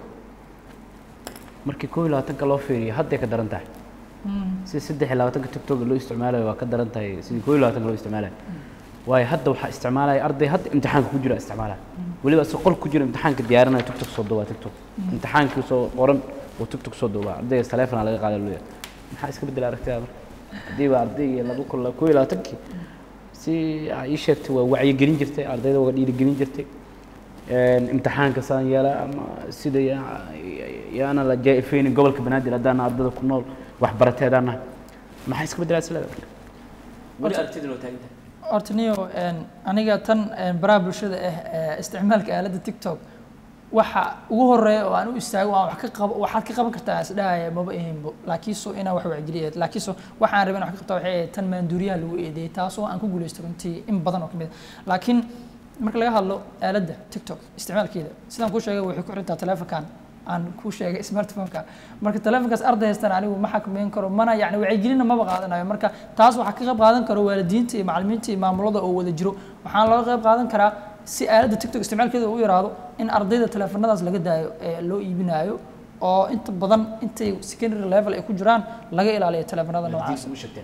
markii koo iyo labaatanka loo fiiriyo hadday ka daran tahay sida saddex iyo labaatanka tiktok loo isticmaalayo waa ka daran tahay sidii koo iyo labaatanka loo isticmaalayo waayo hadda waxaa isticmaalaya arday hadda imtixaanka ku jira isticmaalaya weliba isagoo qol ku jira imtixaanka diyaarinaya tiktok soo duubaa tiktok imtixaankii soo qoran oo tiktok soo duubaa ardayga taleefona laga qaaday luya maxaa iska bedela aragtida marka haddii ba ardayga laba kun koo iyo labaatankii si aa ii sheegtay waa wacyigelin jirtay ardayda waa dhiirigelin jirtay imtixaanka saan yeela ama sida yaana la jaa-ifeynin gobolka banaadir haddaana ardada ku nool waxbaratay haddaan nahay maxaa iska beddelaa isleeda marka weli aragtidin oo taagan tahay horta niyo aniga tan baraha bulshada ah isticmaalka aaladda tiktok waxa ugu horeeya oo aan u istaago aan wax ka qabo waxaad ka qaban kartaa isdhahaya maba ahaynbo laakiinso inaan wax wacgeliya laakiinso waxaan rabay in wax ka qabta waxay ahayd tan maanduuriyaha lagu eedeeyay taasoo aan ku guulaystay runtii in badan oo ka mid a laakiin marka laga hadlo aaladda tiktok isticmaalkeeda sidaan kuu sheegay waxay ku xirantaa telefonkan aan kuu sheegay smartphone-ka marka telefonkaas arday haystaan anigu ma xakameyn karo mana yani wacyigelinna maba qaadanayo marka taas waxaa ka qayb qaadan karo waalidiinta iyo macallimiinta iyo maamulada oo wada jiro waxaan looga qayb qaadan karaa si aaladda tiktok isticmaalkeeda u yaraado in ardayda teleefanadaas laga daayo ee loo iibinayo oo inta badan intay secondary level ay ku jiraan laga ilaaliyo teleefanada noocaas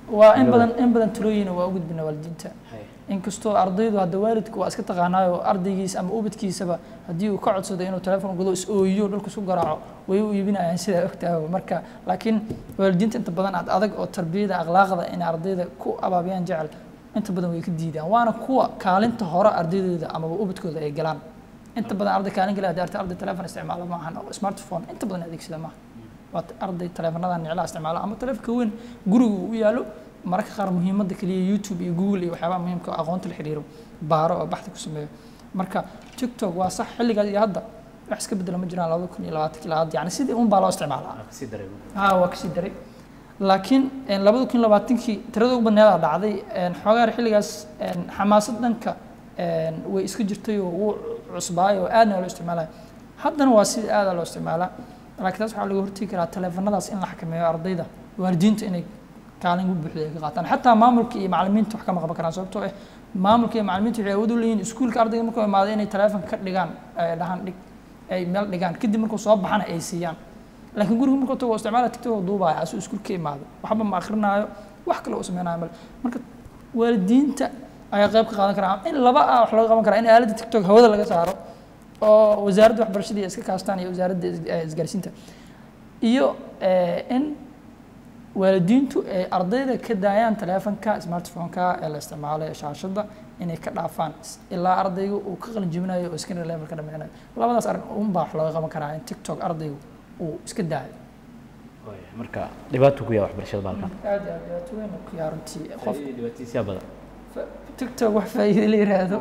waa in badan in badan talooyina waa u gudbina waalidiinta inkastoo ardaydu hadda waalidku waa iska taqaanaayo ardaygiisa ama ubadkiisaba haddii uu ka codsado inuu telefoon gudo is ooyiyo dhulka isku garaaco way u iibinayaan sidaa ogtahay marka laakiin waalidiinta inta badan ad adag oo tarbiyada akhlaaqda inay ardayda ku abaabiyaan jecel inta badan way ka diidaan waana kuwa kaalinta hore ardaydooda amaba ubadkooda ay galaan inta badan arday kaalin gala hadii arday arday telefoon isticmaalo maahan oo smartphone inta badan adeegsada maaha waa arday teleefonadan niclaha isticmaalo ama telefoonka weyn guriga uu u yaalo mararka qaar muhiimadda keliya youtube iyo google iyo waxyaabaha muhiimka oo aqoonta la xiriiro baaro oo baxdi ku sameeyo marka tiktok waa sax xilligaas iyo hadda wax iska bedela ma jiraan labada kun iyo labaatanki ilaa hadda yani sidii un baa loo isticmaalaa ha waa kasii daray laakiin labada kun iyo labaatankii tirada ugu badneedaa dhacday xoogaar xilligaas xamaasad dhanka way iska jirtay oo wuu cusbaay oo aadna loo isticmaalaya haddana waa sida aada loo isticmaalaa laakiin taas waxaa laga hortegi karaa teleefanadaas in la xakameeyo ardayda waalidiinta inay kaalin ugu buuxda ay ka qaataan xataa maamulka iyo macallimiinta wax kama qaban karaan sababtoo ah maamulka iyo macallimiinta waxay awood u leeyihin iskuulka ardayga markuu imaado inay teleefonka ka dhigaan dhahaan dhig ay meel dhigaan kadib markuu soo baxana ay siiyaan laakiin guriga markuu tago isticmaala tiktok duubaya asuu iskuul ka imaado waxba ma akrinaayo wax kale uu sameynayo male marka waalidiinta ayaa qayb ka qaadan karaa in laba ah wax laga qaban karaa in aaladda tiktok hawada laga saaro oo wasaaradda waxbarashada iyo iska kaastaan iyo wasaaradda isgaarsiinta iyo in waalidiintu ay ardayda ka daayaan teleefonka smartphone-ka ee la isticmaalo ee shaashadda inay ka dhaafaan ilaa ardayga uu ka qalin jebinayo oo screen level ka dhameynayo labadaas arrin unbaa wax looga qaban karaa in tiktok ardaygu uu iska daayo marka dhibaato ku yahay waxbarashada baalkan aad iyo aad dhibaato weyn ku yahay runtii qof dhibaatiisyaa badan tiktok wax faa'iido la yiraahdo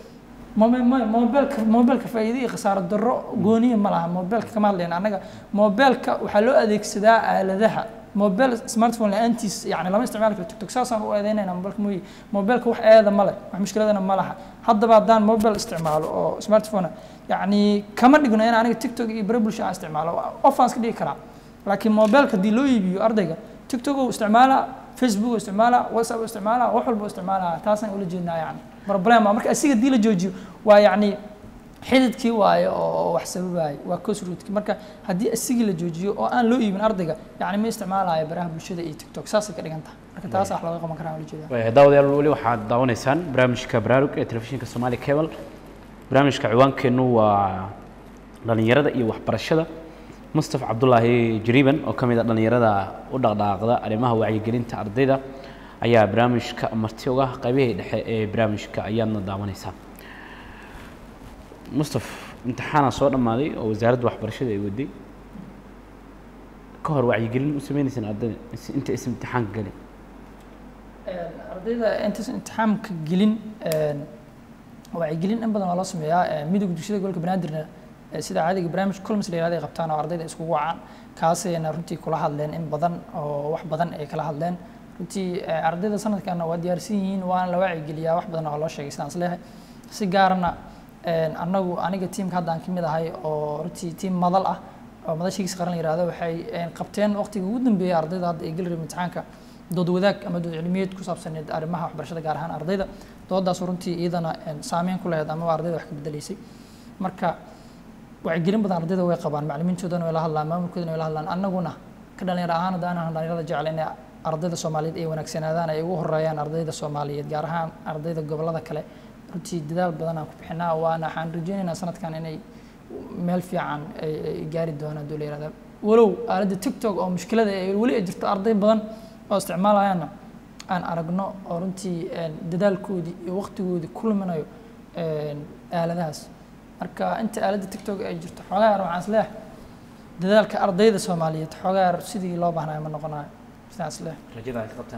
mobilka mobilka faa'iido iyo khasaaro darro gooniya ma laha mobilka kama hadlayna annaga mobilka waxaa loo adeegsadaa aaladaha mobil smartphone la-aantiis yani lama isticmaali karo tiktok saasaan u eedeynayna mobilka mooye mobilka wax eeda ma leh wax mushkiladana ma laha haddaba haddaan mobil isticmaalo oo smartphone yani kama dhigno in aniga tiktok iyo bare bulsha aan isticmaalo ofaan iska dhigi karaa laakiin mobilka haddii loo iibiyo ardayga tiktok uu isticmaalaa facebook uu isticmaalaa whatsapp uu isticmaalaa wax walba uu isticmaalaa taasaan ula jeednaa yani problem marka asiga haddii la joojiyo waa yacni xididkii waayo oo wax sababayo waa cosrootki marka haddii asigii la joojiyo oo aan loo iibin ardayga yani ma isticmaalayo baraha bulshada iyo tiktok saasay ka dhigan tahay marka taas wax looga qaban karaa ula jeedaa daawadayaal weli waxaad daawanaysaan barnaamijka baraarug ee telefishinka soomaali cable barnaamijka ciwaankeennu waa dhalinyarada iyo waxbarashada mustafa cabdulaahi jariiban oo ka mid a dhalinyarada u dhaqdhaaqda arrimaha wacyigelinta ardayda ayaa barnaamijka marti uga qaybihii dhexe ee barnaamijka ayaadna daawanaysaa mustaf imtixaanaa soo dhammaaday oo wasaaradda waxbarashada ay waday ka hor wacyigelin u sameynaysaan ardayda inta is imtixaanka gelin ardayda intaas imtixaamka gelin wacyigelin in badan waa loo sameeyaa midowga dugsiyada gobolka banaadirna sida caadiga barnaamij colms la yihahdo ay qabtaan oo ardayda iskugu wacaan kaasayna runtii kula hadleen in badan oo wax badan ay kala hadleen runtii ardayda sanadkana waa diyaarsan yihiin waana la wacyigeliyaa wax badan oo loo sheegay sidaan isleeyahay si gaarna annagu aniga tiimka hadda aan ka mid ahay oo runtii tiim madal ah oo madashigiisa qaran la yihahdo waxay qabteen waqtiga ugu dambeeyay ardayda hadda ay geli rabeen imtixaanka dood wadaag ama dood cilmiyeed ku saabsaneed arrimaha waxbarashada gaar ahaan ardayda doodaas runtii iyadana saameyn ku lahayd ama ardayda wax ka bedelaysay marka wacyigelin badan ardayda way qabaan macallimiintoodana way la hadlaan maamulkoodana way la hadlaan annaguna ka dhalinyaro ahaan haddaan ahan dhalinyarada jecel inay ardayda soomaaliyeed ay wanaagsanaadaan ay ugu horeeyaan ardayda soomaaliyeed gaar ahaan ardayda gobollada kale runtii dadaal badan aan ku bixinaa waana waxaan rajeynaynaa sanadkan inay meel fiican ay gaari doonaan duu la yihahda walow aaladda tiktok oo mushkilada ay weli ay jirto arday badan oo isticmaalayaana aan aragno oo runtii dadaalkoodii iyo waqtigoodii ku luminayo aaladahaas marka inta aaladda tiktok ay jirto xoogaa yar waxaan isleeyahay dadaalka ardayda soomaaliyeed xoogaa yar sidii loo baahnayo ma noqonayo sidaan isleeyahay rajada aad ka qabtaan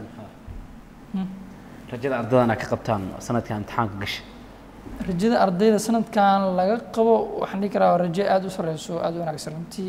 rajada ardaydan aad ka qabtaan sanadkan imtixaanka gasha rajada ardayda sanadkan laga qabo waxaan dhihi karaa waa rajo aada u sareyso aada u wanaagsan runtii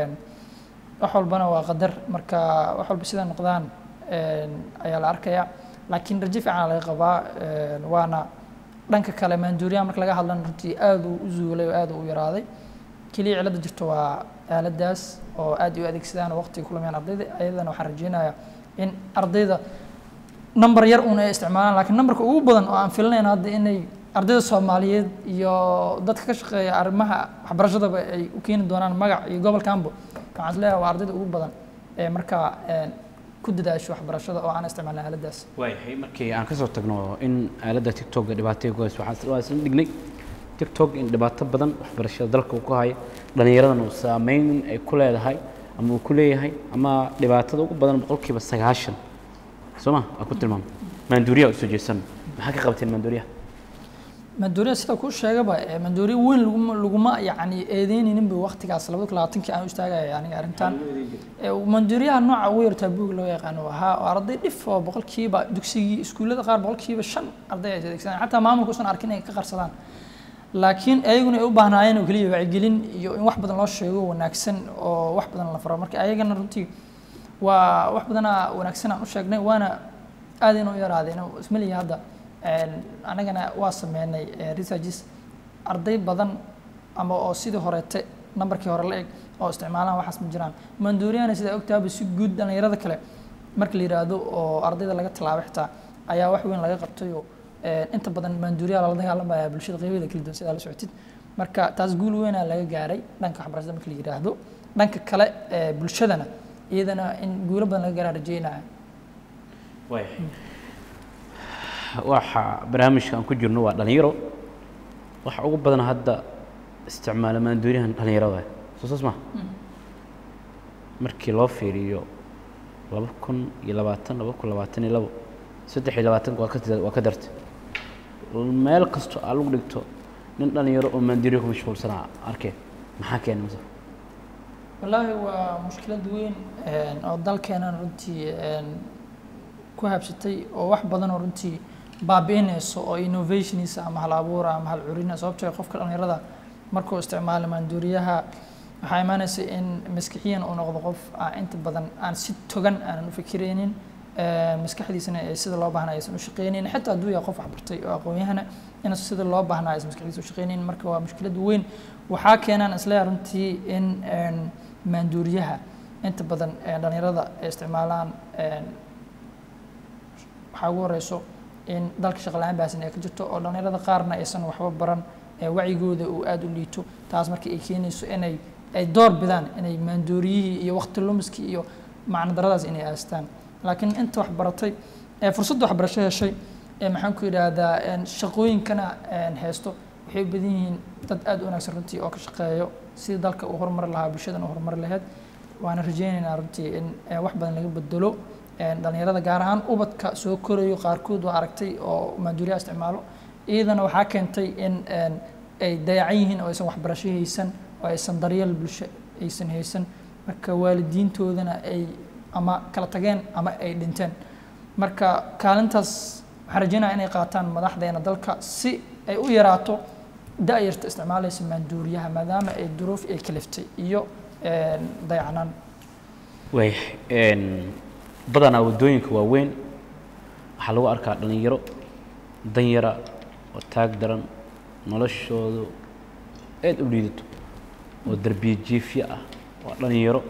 wax walbana waa qadar marka wax walba sida noqdaan ayaa la arkayaa laakiin rajo fiican laga qabaa waana dhanka kale maanduuriyaha marka laga hadlana runtii aada uu u zuulay oo aada u yaraaday keliya cilada jirto waa aaladaas oo aad u adeegsadaan oo waqtiga ku lumayaan ardayda ayadana waxaan rajeynayaa in ardayda number yar uun ay isticmaalaan laakiin numberka ugu badan oo aan filanayna hadda inay ardayda soomaaliyeed iyo dadka ka shaqeeya arrimaha waxbarashadaba ay u keeni doonaan magac iyo gobolkanbo waxaan isleeyahay waa ardayda ugu badan ee markaa ku ku dadaasho waxbarashada oo aan isticmaalin aaladaas waayahay markii aan kasoo tagno in aaladda tiktok dhibaatay ku hayso waxaan waa isla dhignay tiktok in dhibaato badan waxbarashada dalka uu ku hayo dhallinyaradan uu saameyn ay ku leedahay ama uu ku leeyahay ama dhibaatada ugu badan boqolkiiba sagaashan soo ma waa ku tilmaamay maanduuriyaha usoo jeesan maxaa ka qabteen maanduuriyaha maanduuriya sida kuu sheegaba ee maanduuriya weyn laguma laguma yacni eedeynayninba waqtigaas labada kun labaatankii aan u istaagaya aniga arrintan Ee, maanduuriyaha nooca ugu yartaa buug loo yaqaano ahaa oo arday dhif oo boqolkiiba dugsigii iskuullada qaar boqolkiiba shan arday ay adeegsadaan xataa maamulka usan arkin inay ka qarsadaan laakiin ayaguna ay u baahnaayeen oo keliya wacyigelin iyo in wax badan loo sheego wanaagsan oo wax badan la faro marka ayagana runtii waa wax badana wanaagsan aan u sheegnay waana aad inuu yaraadeen ismaliya hadda een, anagana waa sameynay eh, researches arday badan ama oo sidii horeete nambarkii hore la eg oo isticmaalaan waxaas ma jiraan maanduuriyahana sidaa ogtaaba si guud dhallinyarada kale marka la yidhaahdo oo ardayda laga tallaabo xitaa ayaa wax weyn laga qabtayoo eh, inta badan maanduuriyaha lala dagaalamaya bulshada qeybadeeda kala duwan sidaa la socotid marka taas guul weynaa laga gaaray dhanka waxbarashada marka la yidhaahdo dhanka kale eh, bulshadana iyadana in guulo badan laga gaaraa rajeynaya waayahay waxa barnaamijka aan ku jirno waa dhalinyaro waxa ugu badan hadda isticmaala maanduuriyahan dhalinyarada soo saas ma markii loo fiiriyo laba kun iyo labaatan laba kun labaatan iyo labo saddex iyo labaatanka waa ka tir- waa ka dartay meel kasto aa lagu dhigto nin dhalinyaro oo maanduuriya ku mashquulsanaa arkeen maxaa keenay mase wallaahi waa mushkilad weyn een, oo dalkeenan runtii een, ku habsatay oo wax badan oo runtii baabi'inayso oo innovationisa ama hal abuura ama hal curina sababtoo ah qofka dhallinyarada markuu isticmaalo maanduuriyaha waxaa imaanaysa in maskixiyan uu noqdo qof aan inta badan aan si togan aanan u fikiraynin ee, maskaxdiisana ay sida loo baahnaa aysan u shaqaynin xitaa hadduu yahay qof waxbartay oo aqoon-yahana in sida loo baahnaa aysan maskaxdiisa u shaqaynin marka waa mushkilad weyn waxaa keenaan isleeyahay runtii in een, maanduuriyaha inta badan ee, dhallinyarada ay isticmaalaan een, waxaa ugu horeyso in dalka shaqo la-aan baahsan ay ka jirto oo dhallinyarada qaarna aysan waxba baran ee wacyigooda uu aada u liito taas marka ay keenayso inay ay door bidaan inay maandooriyihii iyo waqti lumiskii iyo macno daradaas inay aastaan laakiin inta wax baratay ee fursadda waxbarasho heshay ee maxaan ku yidhaahdaa een, shaqooyinkana een, haysto waxay u badan yihiin dad aada u wanaagsan runtii oo ka shaqeeyo sidii dalka uu horumari lahaa bulshadan uu horumari lahayd waana rajaynaynaa runtii in ee, wax badan laga bedelo een, dhallinyarada gaar ahaan ubadka soo korayo qaarkood waa aragtay oo maanduuriyaha isticmaalo iyadana waxaa keentay in een, ay dayacan yihiin oo aysan waxbarasho haysan oo aysan daryeel bulsho aysan haysan marka waalidiintoodana ay ama kala tageen ama ay dhinteen marka kaalintaas waxaan rajeynaya inay qaataan madaxdeena dalka si ay u yaraato da-yarta isticmaalaysa maanduuriyaha maadaama ay duruuf ay kaliftay iyo een, dayacnaan waayahay een, badanaa waddooyinka waaweyn waxaa lagu arkaa dhalinyaro danyara oo taag daran noloshoodu aad u liidato oo derbiye jiifyo ah waa dhalinyaro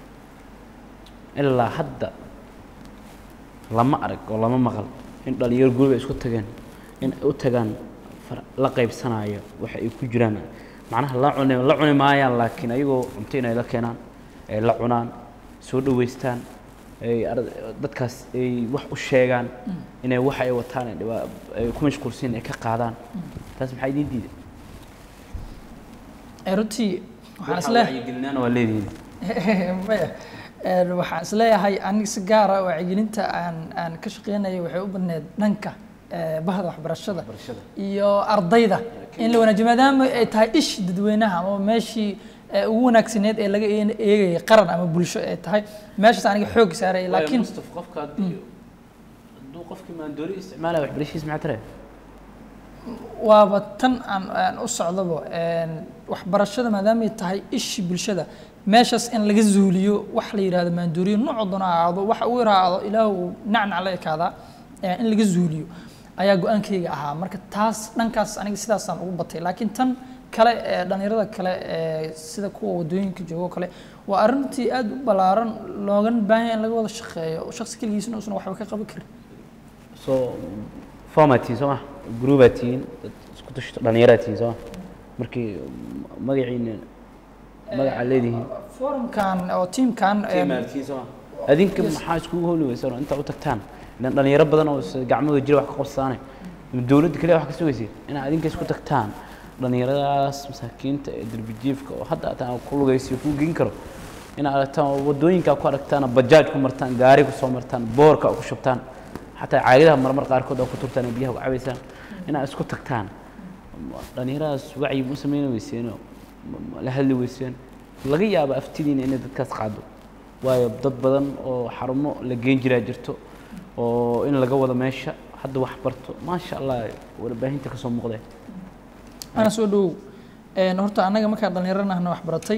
ilaa hadda lama arag oo lama maqal in dhalinyaro guriga isku tageen in ay u tagaan far- la qaybsanaayo waxa ay ku jiraan macnaha la cuni la cuni maayaan laakiin ayagoo cunto inay la keenaan ay la cunaan soo dhaweystaan ay ar- dadkaas ay wax u sheegaan inay waxa ay wataan ay dhibaa- ay ku mashquulsan ay ka qaadaan taas maxaa idiin diiday Ee, runtii waxaan Waxa isleeyahay wacyigelinaana waa leedihiin maya Een, waxaan isleeyahay aniga si gaara wacyigelinta aan aan ka shaqeynayo waxay u badneed dhanka ee, bahda waxbarashada Waxbarashada. iyo ardayda in la wanaajiyo maadaama ay tahay ish dadweynaha ama meeshii ee, ugu wanaagsaneed ee laga eeg- eegayay qaran ama bulsho ay tahay meeshaas aniga xoog saaraya laakiin Mustaf qofka haddii hadduu qofkii maandoori isticmaalaya waxbarashadiisa maxaa tare waaba tan aan aan u socdaba een, waxbarashada maadaama ay tahay ishi bulshada meeshaas in laga zuuliyo wax la yidhahdo maandooriyo nooc doona ha ahaado waxa uu yaraado ilaah uu nacnac la ekaadaa ee, in laga zuuliyo ayaa go-aankayga ahaa marka taas dhankaas aniga sidaasaan ugu batay laakiin tan kale ee dhallinyarada kale ee sida kuwa wadooyinka jooga oo kale waa arrintii aad u ballaaran loogana baahan yahay in laga wada shaqeeyo shakhsi keligiisna uusan waxba ka qaban karin soo format tihiin soo ma gruubaa tihiin dad isku tashto dhallinyaraa tihiin soo ma markii magaciina magacaa leedihiin forumkan oo tiimkan tiimaad tihiin soo ma adinka Yes. maxaa iskugu howli weysaan oo intaa u tagtaan ilan dhalinyaro badan oo is- gacmahooda jira wax ka qabsaane dowladda kaliya wax ka sugaysid inaad adinka isku tagtaan dhalinyaradaas masaakiinta ee derbijiifka oo hadda ataan ku lugaysiyo ku geyn karo inaad aragtaan oo wadooyinkaa ku aragtaan bajaaj ku martaan gaari ku soo martaan boorka ku shubtaan xataa caagadaha marmar qaarkood oo ku turtaan oo biyaha ku cabaysaan inaad isku tagtaan dhalinyaradaas wacyi ma samayn weyseenoo ma- ma la hadli weyseen laga yaaba aftidiina inay dadkaas qaado waayo dad badan oo xarumo la geen jiraa jirto oo in laga wado meesha hadda wax barto maasha allah warbaahinta kasoo muuqdee ana soo dhowow Een, horta annaga markaan dhallinyaranahna wax baratay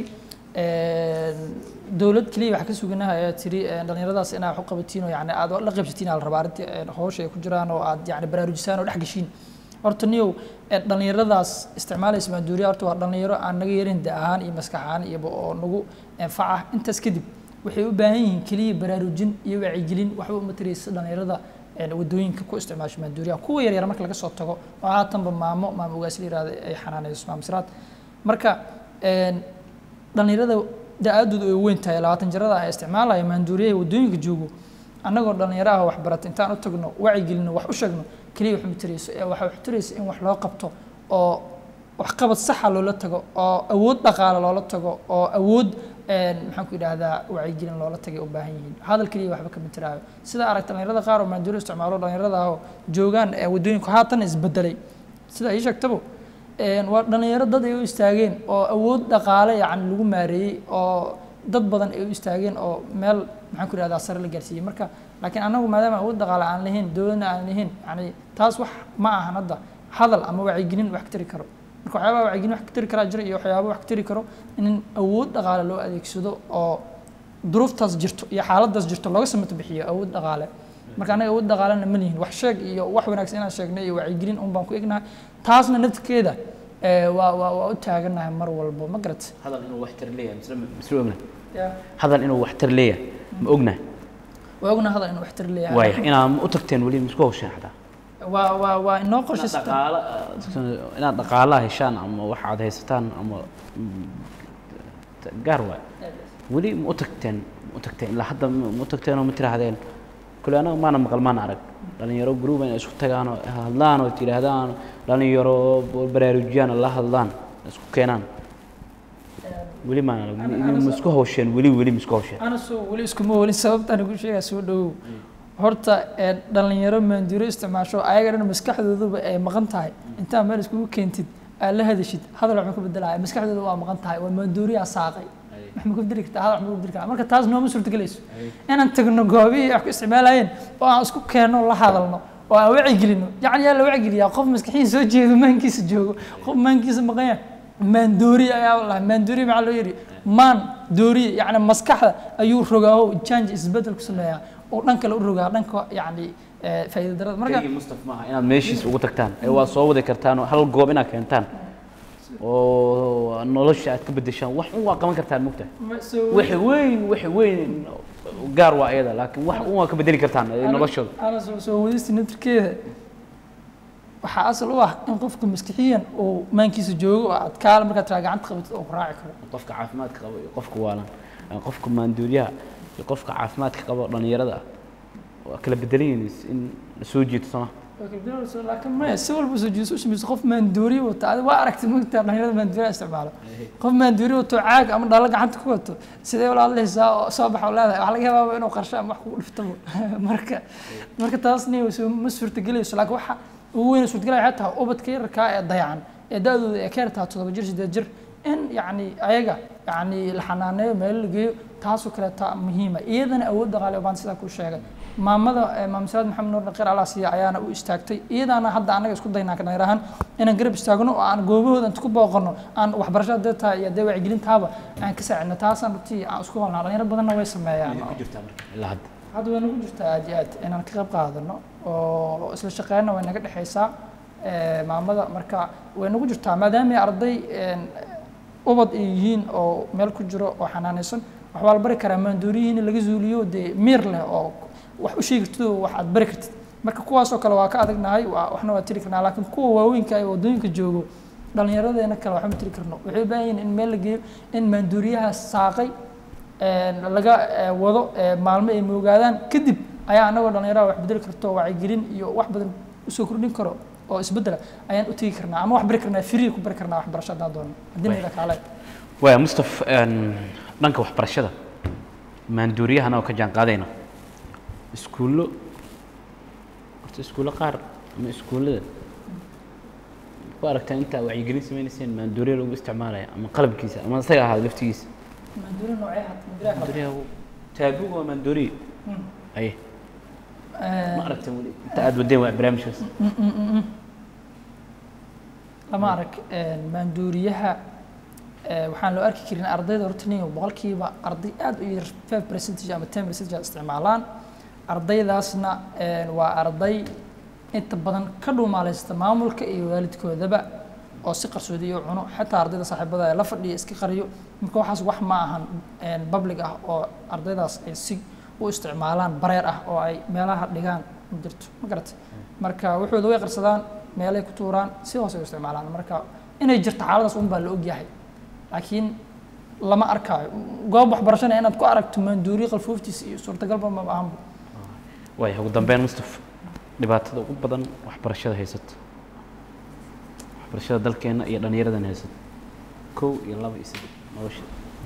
een, dowlad keliya wax ka suganaha ayaa tiri een, dhallinyaradaas inaa wax u qabatiin oo yani aad la qaybsatiin aa la rabaa arrintii een, hawsha ay ku jiraan oo aad yani baraarujisaan oo dhex geshiin horta niyow een, dhallinyaradaas isticmaalaysa maanduuriya horta waa dhallinyaro aan naga yarin da ahaan iyo maskax ahaan iyaba oo nagu anfaca intaas kadib waxay u baahan yihiin keliya baraarujin iyo wacyigelin waxba uma taraysa dhallinyarada een, wadooyinka ku isticmaasha maanduuriyaha kuwa yaryar marka laga soo tago oo haatanba maamo maamo ogaas la yihahda ay xanaanayso maamo siraad marka een, dhallinyarada da-aadooda ay weyn tahay labaatan jirada ay isticmaalaya maanduuriyaha wadooyinka joogo annagoo dhallinyaraha wax barata intaan u tagno wacyigelino wax u sheegno keliya wax ma tarayso ee waxa wax taraysa in wax loo qabto oo waxqabad saxa loola tago oo awood dhaqaale loola tago oo awood een, maxaan ku idhaahdaa wacyigelin loola tagay u baahan yihiin hadal keliya waxba kama tiraayo sida aragta dhallinyarada qaar oo maanduuriya isticmaalo dhallinyarada ah oo joogaan ee wadooyinku haatan isbedelay sida ii sheegtaba een, waa dhallinyaro dad ay u istaageen oo awood dhaqaale yacni lagu maareeyey oo dad badan ay u istaageen oo meel maxaan ku idhahdaa sare la gaarsiiyey marka laakiin annagu maadaama awood dhaqaale aan lahayn dowladna aan lahayn yani taas wax ma ahan hadda hadal ama wacyigelin wax ka tari karo marka waxyaabaha wacyigelin wax ka tari karaa jira iyo waxyaaba wax ka tari karo in awood dhaqaale loo adeegsado oo duruuftaas jirto iyo xaaladaas jirto looga samato bixiyo awood dhaqaale marka anaga awood dhaqaalena ma lihin wax sheeg iyo wax wanaagsan inaan sheegnay iyo wacyigelin un baan ku egnahay taasna naftirkeeda ee, waa waa waa u taaganahay mar walbo ma garat hadal inuu waxtar leeyahay misle misle ogna hadal inuu waxtar leeyahay ma ogna waa ogna hadal in waxtar leeyahay waaya inaad u tagteen weli misku hawsheen xataa waa waa waa inoo inaad qorshaysata dhaqaala inaad dhaqaalaha heshaan ama wax aad haysataan ama mm, gaar waay weli ma u tagteen ma u tagteen ilaa hadda ma ma u tagteen oo ma tiraahdeen kule anaga maana maqal maana arag dhalinyaro gruuba inay isku tagaan oo hadlaan oo tidhaahdaan dhalinyaro baraarujiyaan oo la hadlaan isku keenaan weli maana arag ma- ma isku hawsheen weli weli ma isku hawsheen ana soo weli iskuma welin sababtaan ugu sheegaa soo dhowow horta ee, dhalinyaro maanduuro isticmaasho ayaga dhan maskaxdooduba ay maqan tahay intaa meel iskugu keentid aad la hadashid hadal wax ma ka bedelaya maskaxdooda waa maqan tahay waa maanduuriyaa saaqay wax ma ka bedeli kartaa hadal wax ma ka bedeli karaa marka taas nooma suurtagelayso inaan tagno goobihii wax ku isticmaalayeen oo aan isku keenno la hadalno oo aan wacyigelino yacni yaa la wacyigeliyaa qof maskaxiin soo jeedo maankiisa joogo qof maankiisa maqanya maandooriye ayaa lahaa maandooriye maxaa loo yidhi maan dooriye yacni maskaxda ayuu rogaa oo janji isbedel ku sameeyaa oo dhan kale u rogaa dhanka yacni eh, faa'iido darada marka keligii mustaf maaha inaad meeshiis ugu tagtaan ee waa soo wadi kartaan oo hal goob inaad keentaan oo nolosha aad ka bedeshaan wax un waa qaban kartaan mugtahay ma- soo wax weyn wax weyn gaar waa iyada laakiin wax un waa ka bedeli kartaan ee noloshooda ana soo soo wadista naftirkeeda waxaa asal u ah in qofka maskixiyan uu maankiisa joogo oo aad kaala markaad tiraa gacanta qabatid oo ku raaci karo qofka caafimaadka qaba iyo qofka waalan ee qofka maanduuriyaha iyo qofka caafimaadka qaba dhalinyarada ah waa kala bedelan yihiin in la soo jiito sama laakiin maya si walba soo jiiso u samayso qof maandooriye wata adi waa aragtay mogtaa dhalinyarada maandooriya isticmaalo qof maandooriye wato caag ama dhalo gacanta ku wato sidee walaal lehaysaa oo soo baxa oo leedahay waxaa laga yabaaba inuu qarsho ama wax kugu dhiftabo marka marka taasni soo ma suurtagelayso laakiin waxa ugu weyn suurtagelaya waxay tahay ubadka yararkaa ee dayacan ee da-dooda ay ka yartaa toddoba jir siddeed jir in yacni ayaga yacni la xanaaneeyo meel la geeyo taasoo kaleeta muhiima iyadana awood dhaqaale baan sidaa ku sheegay maamada eh, maam salaad maxamed nuur dhaqeer allah siiya ayaana u istaagtay iyadaana hadda anaga isku daynaa dhalinyar ahaan inaan garab istaagno oo aan goobahooda inta ku booqano aan waxbarasho hadee tahay iyo dee wacyigelintaaba aan ka saacidno taasaan runtii aan isku holnaa dhalinyaro badanna way sameeyaan ku jirtaa marka ilaa hadda hadda way nagu jirtaa aad iyo aad inaan ka qayb qaadano oo isla shaqeynna way naga dhexaysaa eh, maamada marka way nagu jirtaa maadaama ay arday een, ubad ay yihiin oo meel ku jiro oo xanaanaysan waxbaa la bari karaa maandooriyihiin laga zuuliyo dee miir leh oo wax u sheegi kartid oo wax aad bari kartid marka kuwaasoo kale waa ka adagnahay waa waxna waa tiri karnaa laakiin kuwa waaweynka ee waddooyinka joogo dhallinyaradeena kale waxba ma tiri karno waxay u baahan yihiin in meel la geeyo in maandooriyaha saaqay laga wado maalmo ay moogaadaan kadib ayaa anagoo dhallinyarada wax bedeli karto wacyigelin iyo wax badan usoo kordhin karo oo isbedela ayaan u tegi karnaa ama wax bari karnaa free ku bari karnaa waxbarasho haddaan doono haddii nayda kaale waaya mustaf dhanka waxbarashada maanduuriyahan oo ka jaan qaadayna iskuullo horta iskuullo qaar ama iskuullada ku aragtaa intaa wacyigelin sameynayseen maanduuriya lagu isticmaalaya ama qalabkiisa ama isaga ahaa laftigiisa maanduuri noocee hata maanduuriyaha kale maanduuriyaha taabuga waa maanduuriya aye ma aragteen weli inta aad wadeen waa barnaamijkaas lama arag maanduuriyaha waxaan loo arki karin ardayda horta nin boqolkiiba arday aad u yar five percentage ama ten percentage isticmaalaan ardaydaasna waa arday inta badan ka dhuumaalaysta maamulka iyo waalidkoodaba oo si qarsoodiyo cuno xataa ardayda saaxiibada ee la fadhiya iska qariyo marka waxaas wax ma ahan public ah oo ardaydaas ay si u isticmaalaan bareer ah oo ay meelaha dhigaan ma jirto ma garatay marka waxooda way qarsadaan meelay ku tuuraan si hoose ay u isticmaalaan marka inay jirto xaaladaas un baa la ogyahay laakiin lama arkaayo goob waxbarashana inaad ku aragto maanduuriye qalfooftiisa iyo suurtagalba ma ahanba waaya ugu dambeyn mustaf dhibaatada ugu badan waxbarashada haysata waxbarashada dalkeena iyo dhallinyaradan haysata kow iyo laba iyo saddex nolosha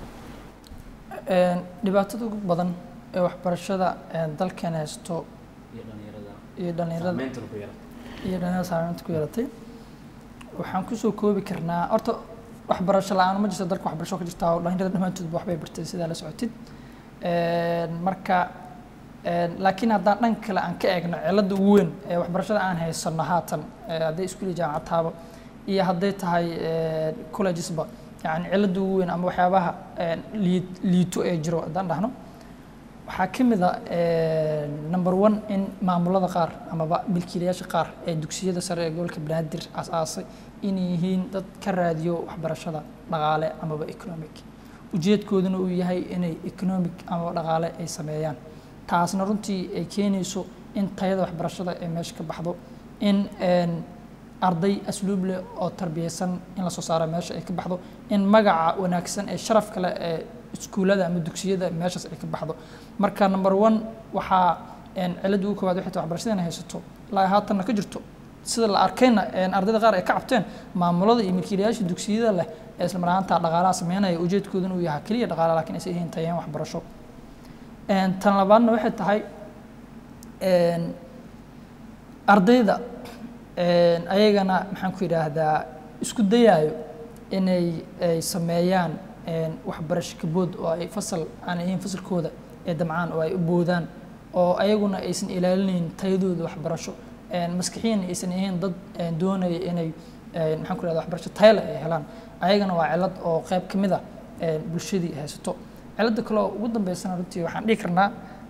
dhibaatada ugu badan ee waxbarashada dalkeena haysto iyo dhallinyarada iyo dhallinyarada saameyntan ku yarata iyo dhallinyarada saameynta ku yeelatay waxaan kusoo koobi karnaa horta waxbarasho la-aan ma jirto dalka waxbarasho ka jirta oo dhallinyarada dhammaantoodba waxbay bartay sidaa la socotid marka laakiin haddaan dhan kale aan ka eegno cilada ugu weyn ee waxbarashada aan haysano haatan hadday iskuuli jaamacad taaba iyo hadday tahay collegesba yani cilada ugu weyn ama waxyaabaha lii- liito ee jiro haddaan dhahno waxaa ka mid a number one in maamulada qaar amaba milkiilayaasha qaar ee dugsiyada sare ee gobolka banaadir aas-aasay inay yihiin dad ka raadiyo waxbarashada dhaqaale amaba economic ujeedkooduna uu yahay inay economic amaba dhaqaale ay sameeyaan taasna runtii ay keenayso in tayada waxbarashada ay meesha ka baxdo in arday asluub leh oo tarbiyeysan in lasoo saaro meesha ay ka baxdo in magaca wanaagsan ee sharafka leh ee iskuullada ama dugsiyada meeshaas ay ka baxdo marka number one waxaa cilada ugu koowaad waxay tahay waxbarashada inay haysato ilaa haatanna ka jirto sida la arkayna ardayda qaar ay ka cabteen maamulada iyo milkiilayaasha dugsiyada leh ee isla mar ahaanta dhaqaalaha sameynaya ujeedkooduna uu yahay keliya dhaqaale laakiin aysan ahayn tayeen waxbarasho tan labaadna waxay tahay ardayda ayagana maxaan ku yidhaahdaa isku dayaayo inay ay sameeyaan waxbarasho kabood oo ay fasal aan ahayn fasalkooda ee damcaan oo ay u boodaan oo ayaguna aysan ilaalinayn tayadooda waxbarasho maskixiyan aysan ahayn dad doonaya inay maxaan ku yidhahda waxbarasho tayle ay helaan ayagana waa cilad oo qayb ka mid a bulshadii haysato cilada kale oo ugu dambeysana runtii waxaan dhihi karnaa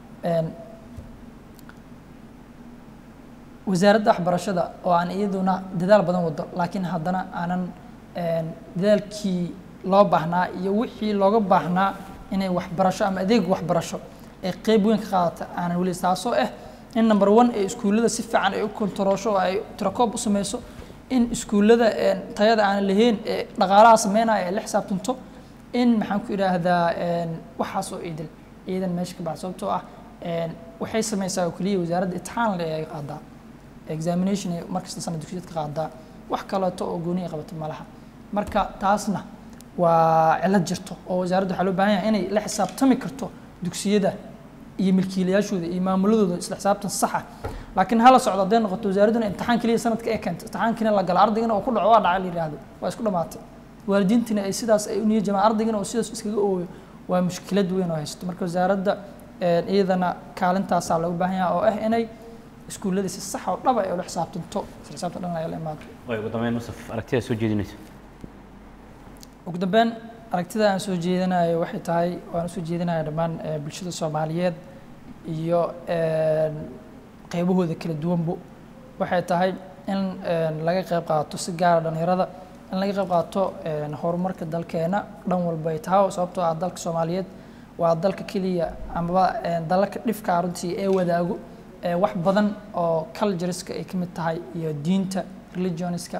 wasaaradda waxbarashada oo aan iyaduna dadaal badan wado laakiin haddana aanan dadaalkii loo baahnaa iyo wixii looga baahnaa inay waxbarasho ama adeeg waxbarasho ee qeyb weyn ka qaadata aanan weli taasoo ah in number one ee iskuullada si fiican ay u kontaroosho oo ay tirakoob u sameyso in iskuullada tayada aanan lahayn ee dhaqaalaha sameynaya ay la xisaabtanto in maxaan ku idhaahdaa waxaas oo idil ciidan meesha ka baxda sababtoo ah waxay sameysaa oo keliya wasaaradda imtixaan le ay qaadaa examination ay markasta sana dugsiyad ka qaadaa wax kaleeto oo gooni ay qabato malaha marka taasna waa cilad jirto oo wasaaradda waxaa loo baahan yahay inay la xisaabtami karto dugsiyada iyo milkiilayaashooda iyo maamuladooda isla xisaabtan saxa laakiin hala socdo hadday noqoto wasaaradduna imtixaan keliya sanadka ee keento imtixaankiina la galo ardaygana oo ku dhaco waa dhaca la yidhaahdo waa isku dhamaatay waalidiintina ay sidaas ay u niya jamaan ardaygana oo sidaas iskaga ooyo waa mushkilad weyn oo haysato marka wasaaradda iyadana kaalintaasaa looga baahan yahay oo ah inay iskuullada si sax oo dhaba ay ula xisaabtanto isla xisaabtan dhan ay la imaado way ugu dambeyn musaf aragtida soo jeedinaysa ugu dambeyn aragtida aan soo jeedinayo waxay tahay waan usoo jeedinaya dhammaan bulshada soomaaliyeed iyo qeybahooda kala duwanbo waxay tahay in laga qeyb qaato si gaara dhalinyarada in laga qeyb qaato horumarka dalkeena dhan walba ay tahay sababtoo ah dalka soomaaliyeed waa dalka keliya amaba dalalka dhifka runtii ee wadaago wax badan oo cultureska ay ka mid tahay iyo diinta religionska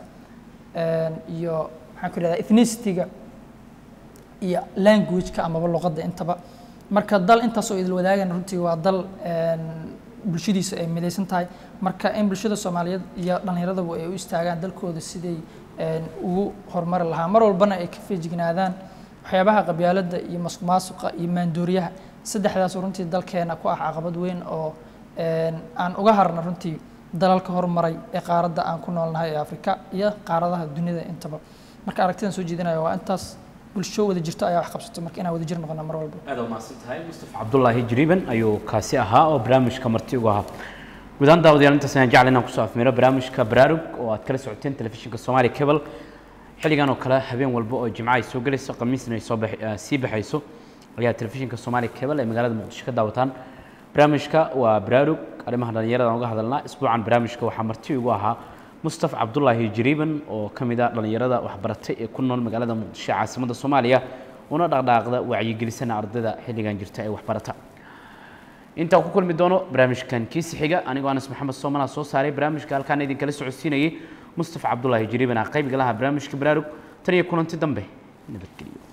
iyo maxaan ku idhahdaa ethnicity-ga iyo language-ka amaba luqadda intaba marka dal intaasoo idil wadaagan runtii waa dal een, bulshadiisa ay midaysan tahay marka in bulshada soomaaliyeed iyo dhallinyaraduba ay u istaagaan dalkooda siday een, ugu horumari lahaa mar walbana ay ka feejignaadaan waxyaabaha qabyaaladda iyo masuqmaasuqa iyo maandooriyaha saddexdaas runtii dalkeena ku ah caqabad weyn oo een, aan uga harna runtii dalalka horumaray ee qaaradda aan ku noolnahay ee afrika iyo qaaradaha dunida intaba marka aragtidan soo jeedinayo waa intaas bulsho wada jirto ayaa wax qabsato marka inaan wada jir noqona mar walba aad umahadsan tahay mustafa cabdullaahi jiriiban ayuu kaasi ahaa oo barnaamijka marti ugu ahaa guud ahaan daawadayaal intaas ayaan jecel inaan kusoo afmeero barnaamijka baraarug oo aad kala socoteen telefishinka soomaali cable xilligan oo kale habeen walba oo jimco ay soo gelayso khamiisna ay soo bax- eh, sii baxayso ayaa telefishinka soomaali cable ee magaalada muqdisho ka daawataan barnaamijka waa baraarug arrimaha dhallinyarada aan uga hadalnaa isbuucan barnaamijka waxaa marti ugu ahaa mustafa cabdullaahi jiriiban oo ka mid ah dhallinyarada waxbaratay ee ku nool magaalada muqdisho ee caasimadda soomaaliya una dhaqdhaaqda wacyigelisana ardayda xilligan jirta ee waxbarata intaan ku kulmi doono barnaamijkan kiisi xiga anigoo anas maxamed soomana soo saaray barnaamijka halkaan idinkala socodsiinayay mustafa cabdullaahi jiriiban ah qaybiga laha barnaamijka baraarug tan iyo kulanti dambe nabadgelyo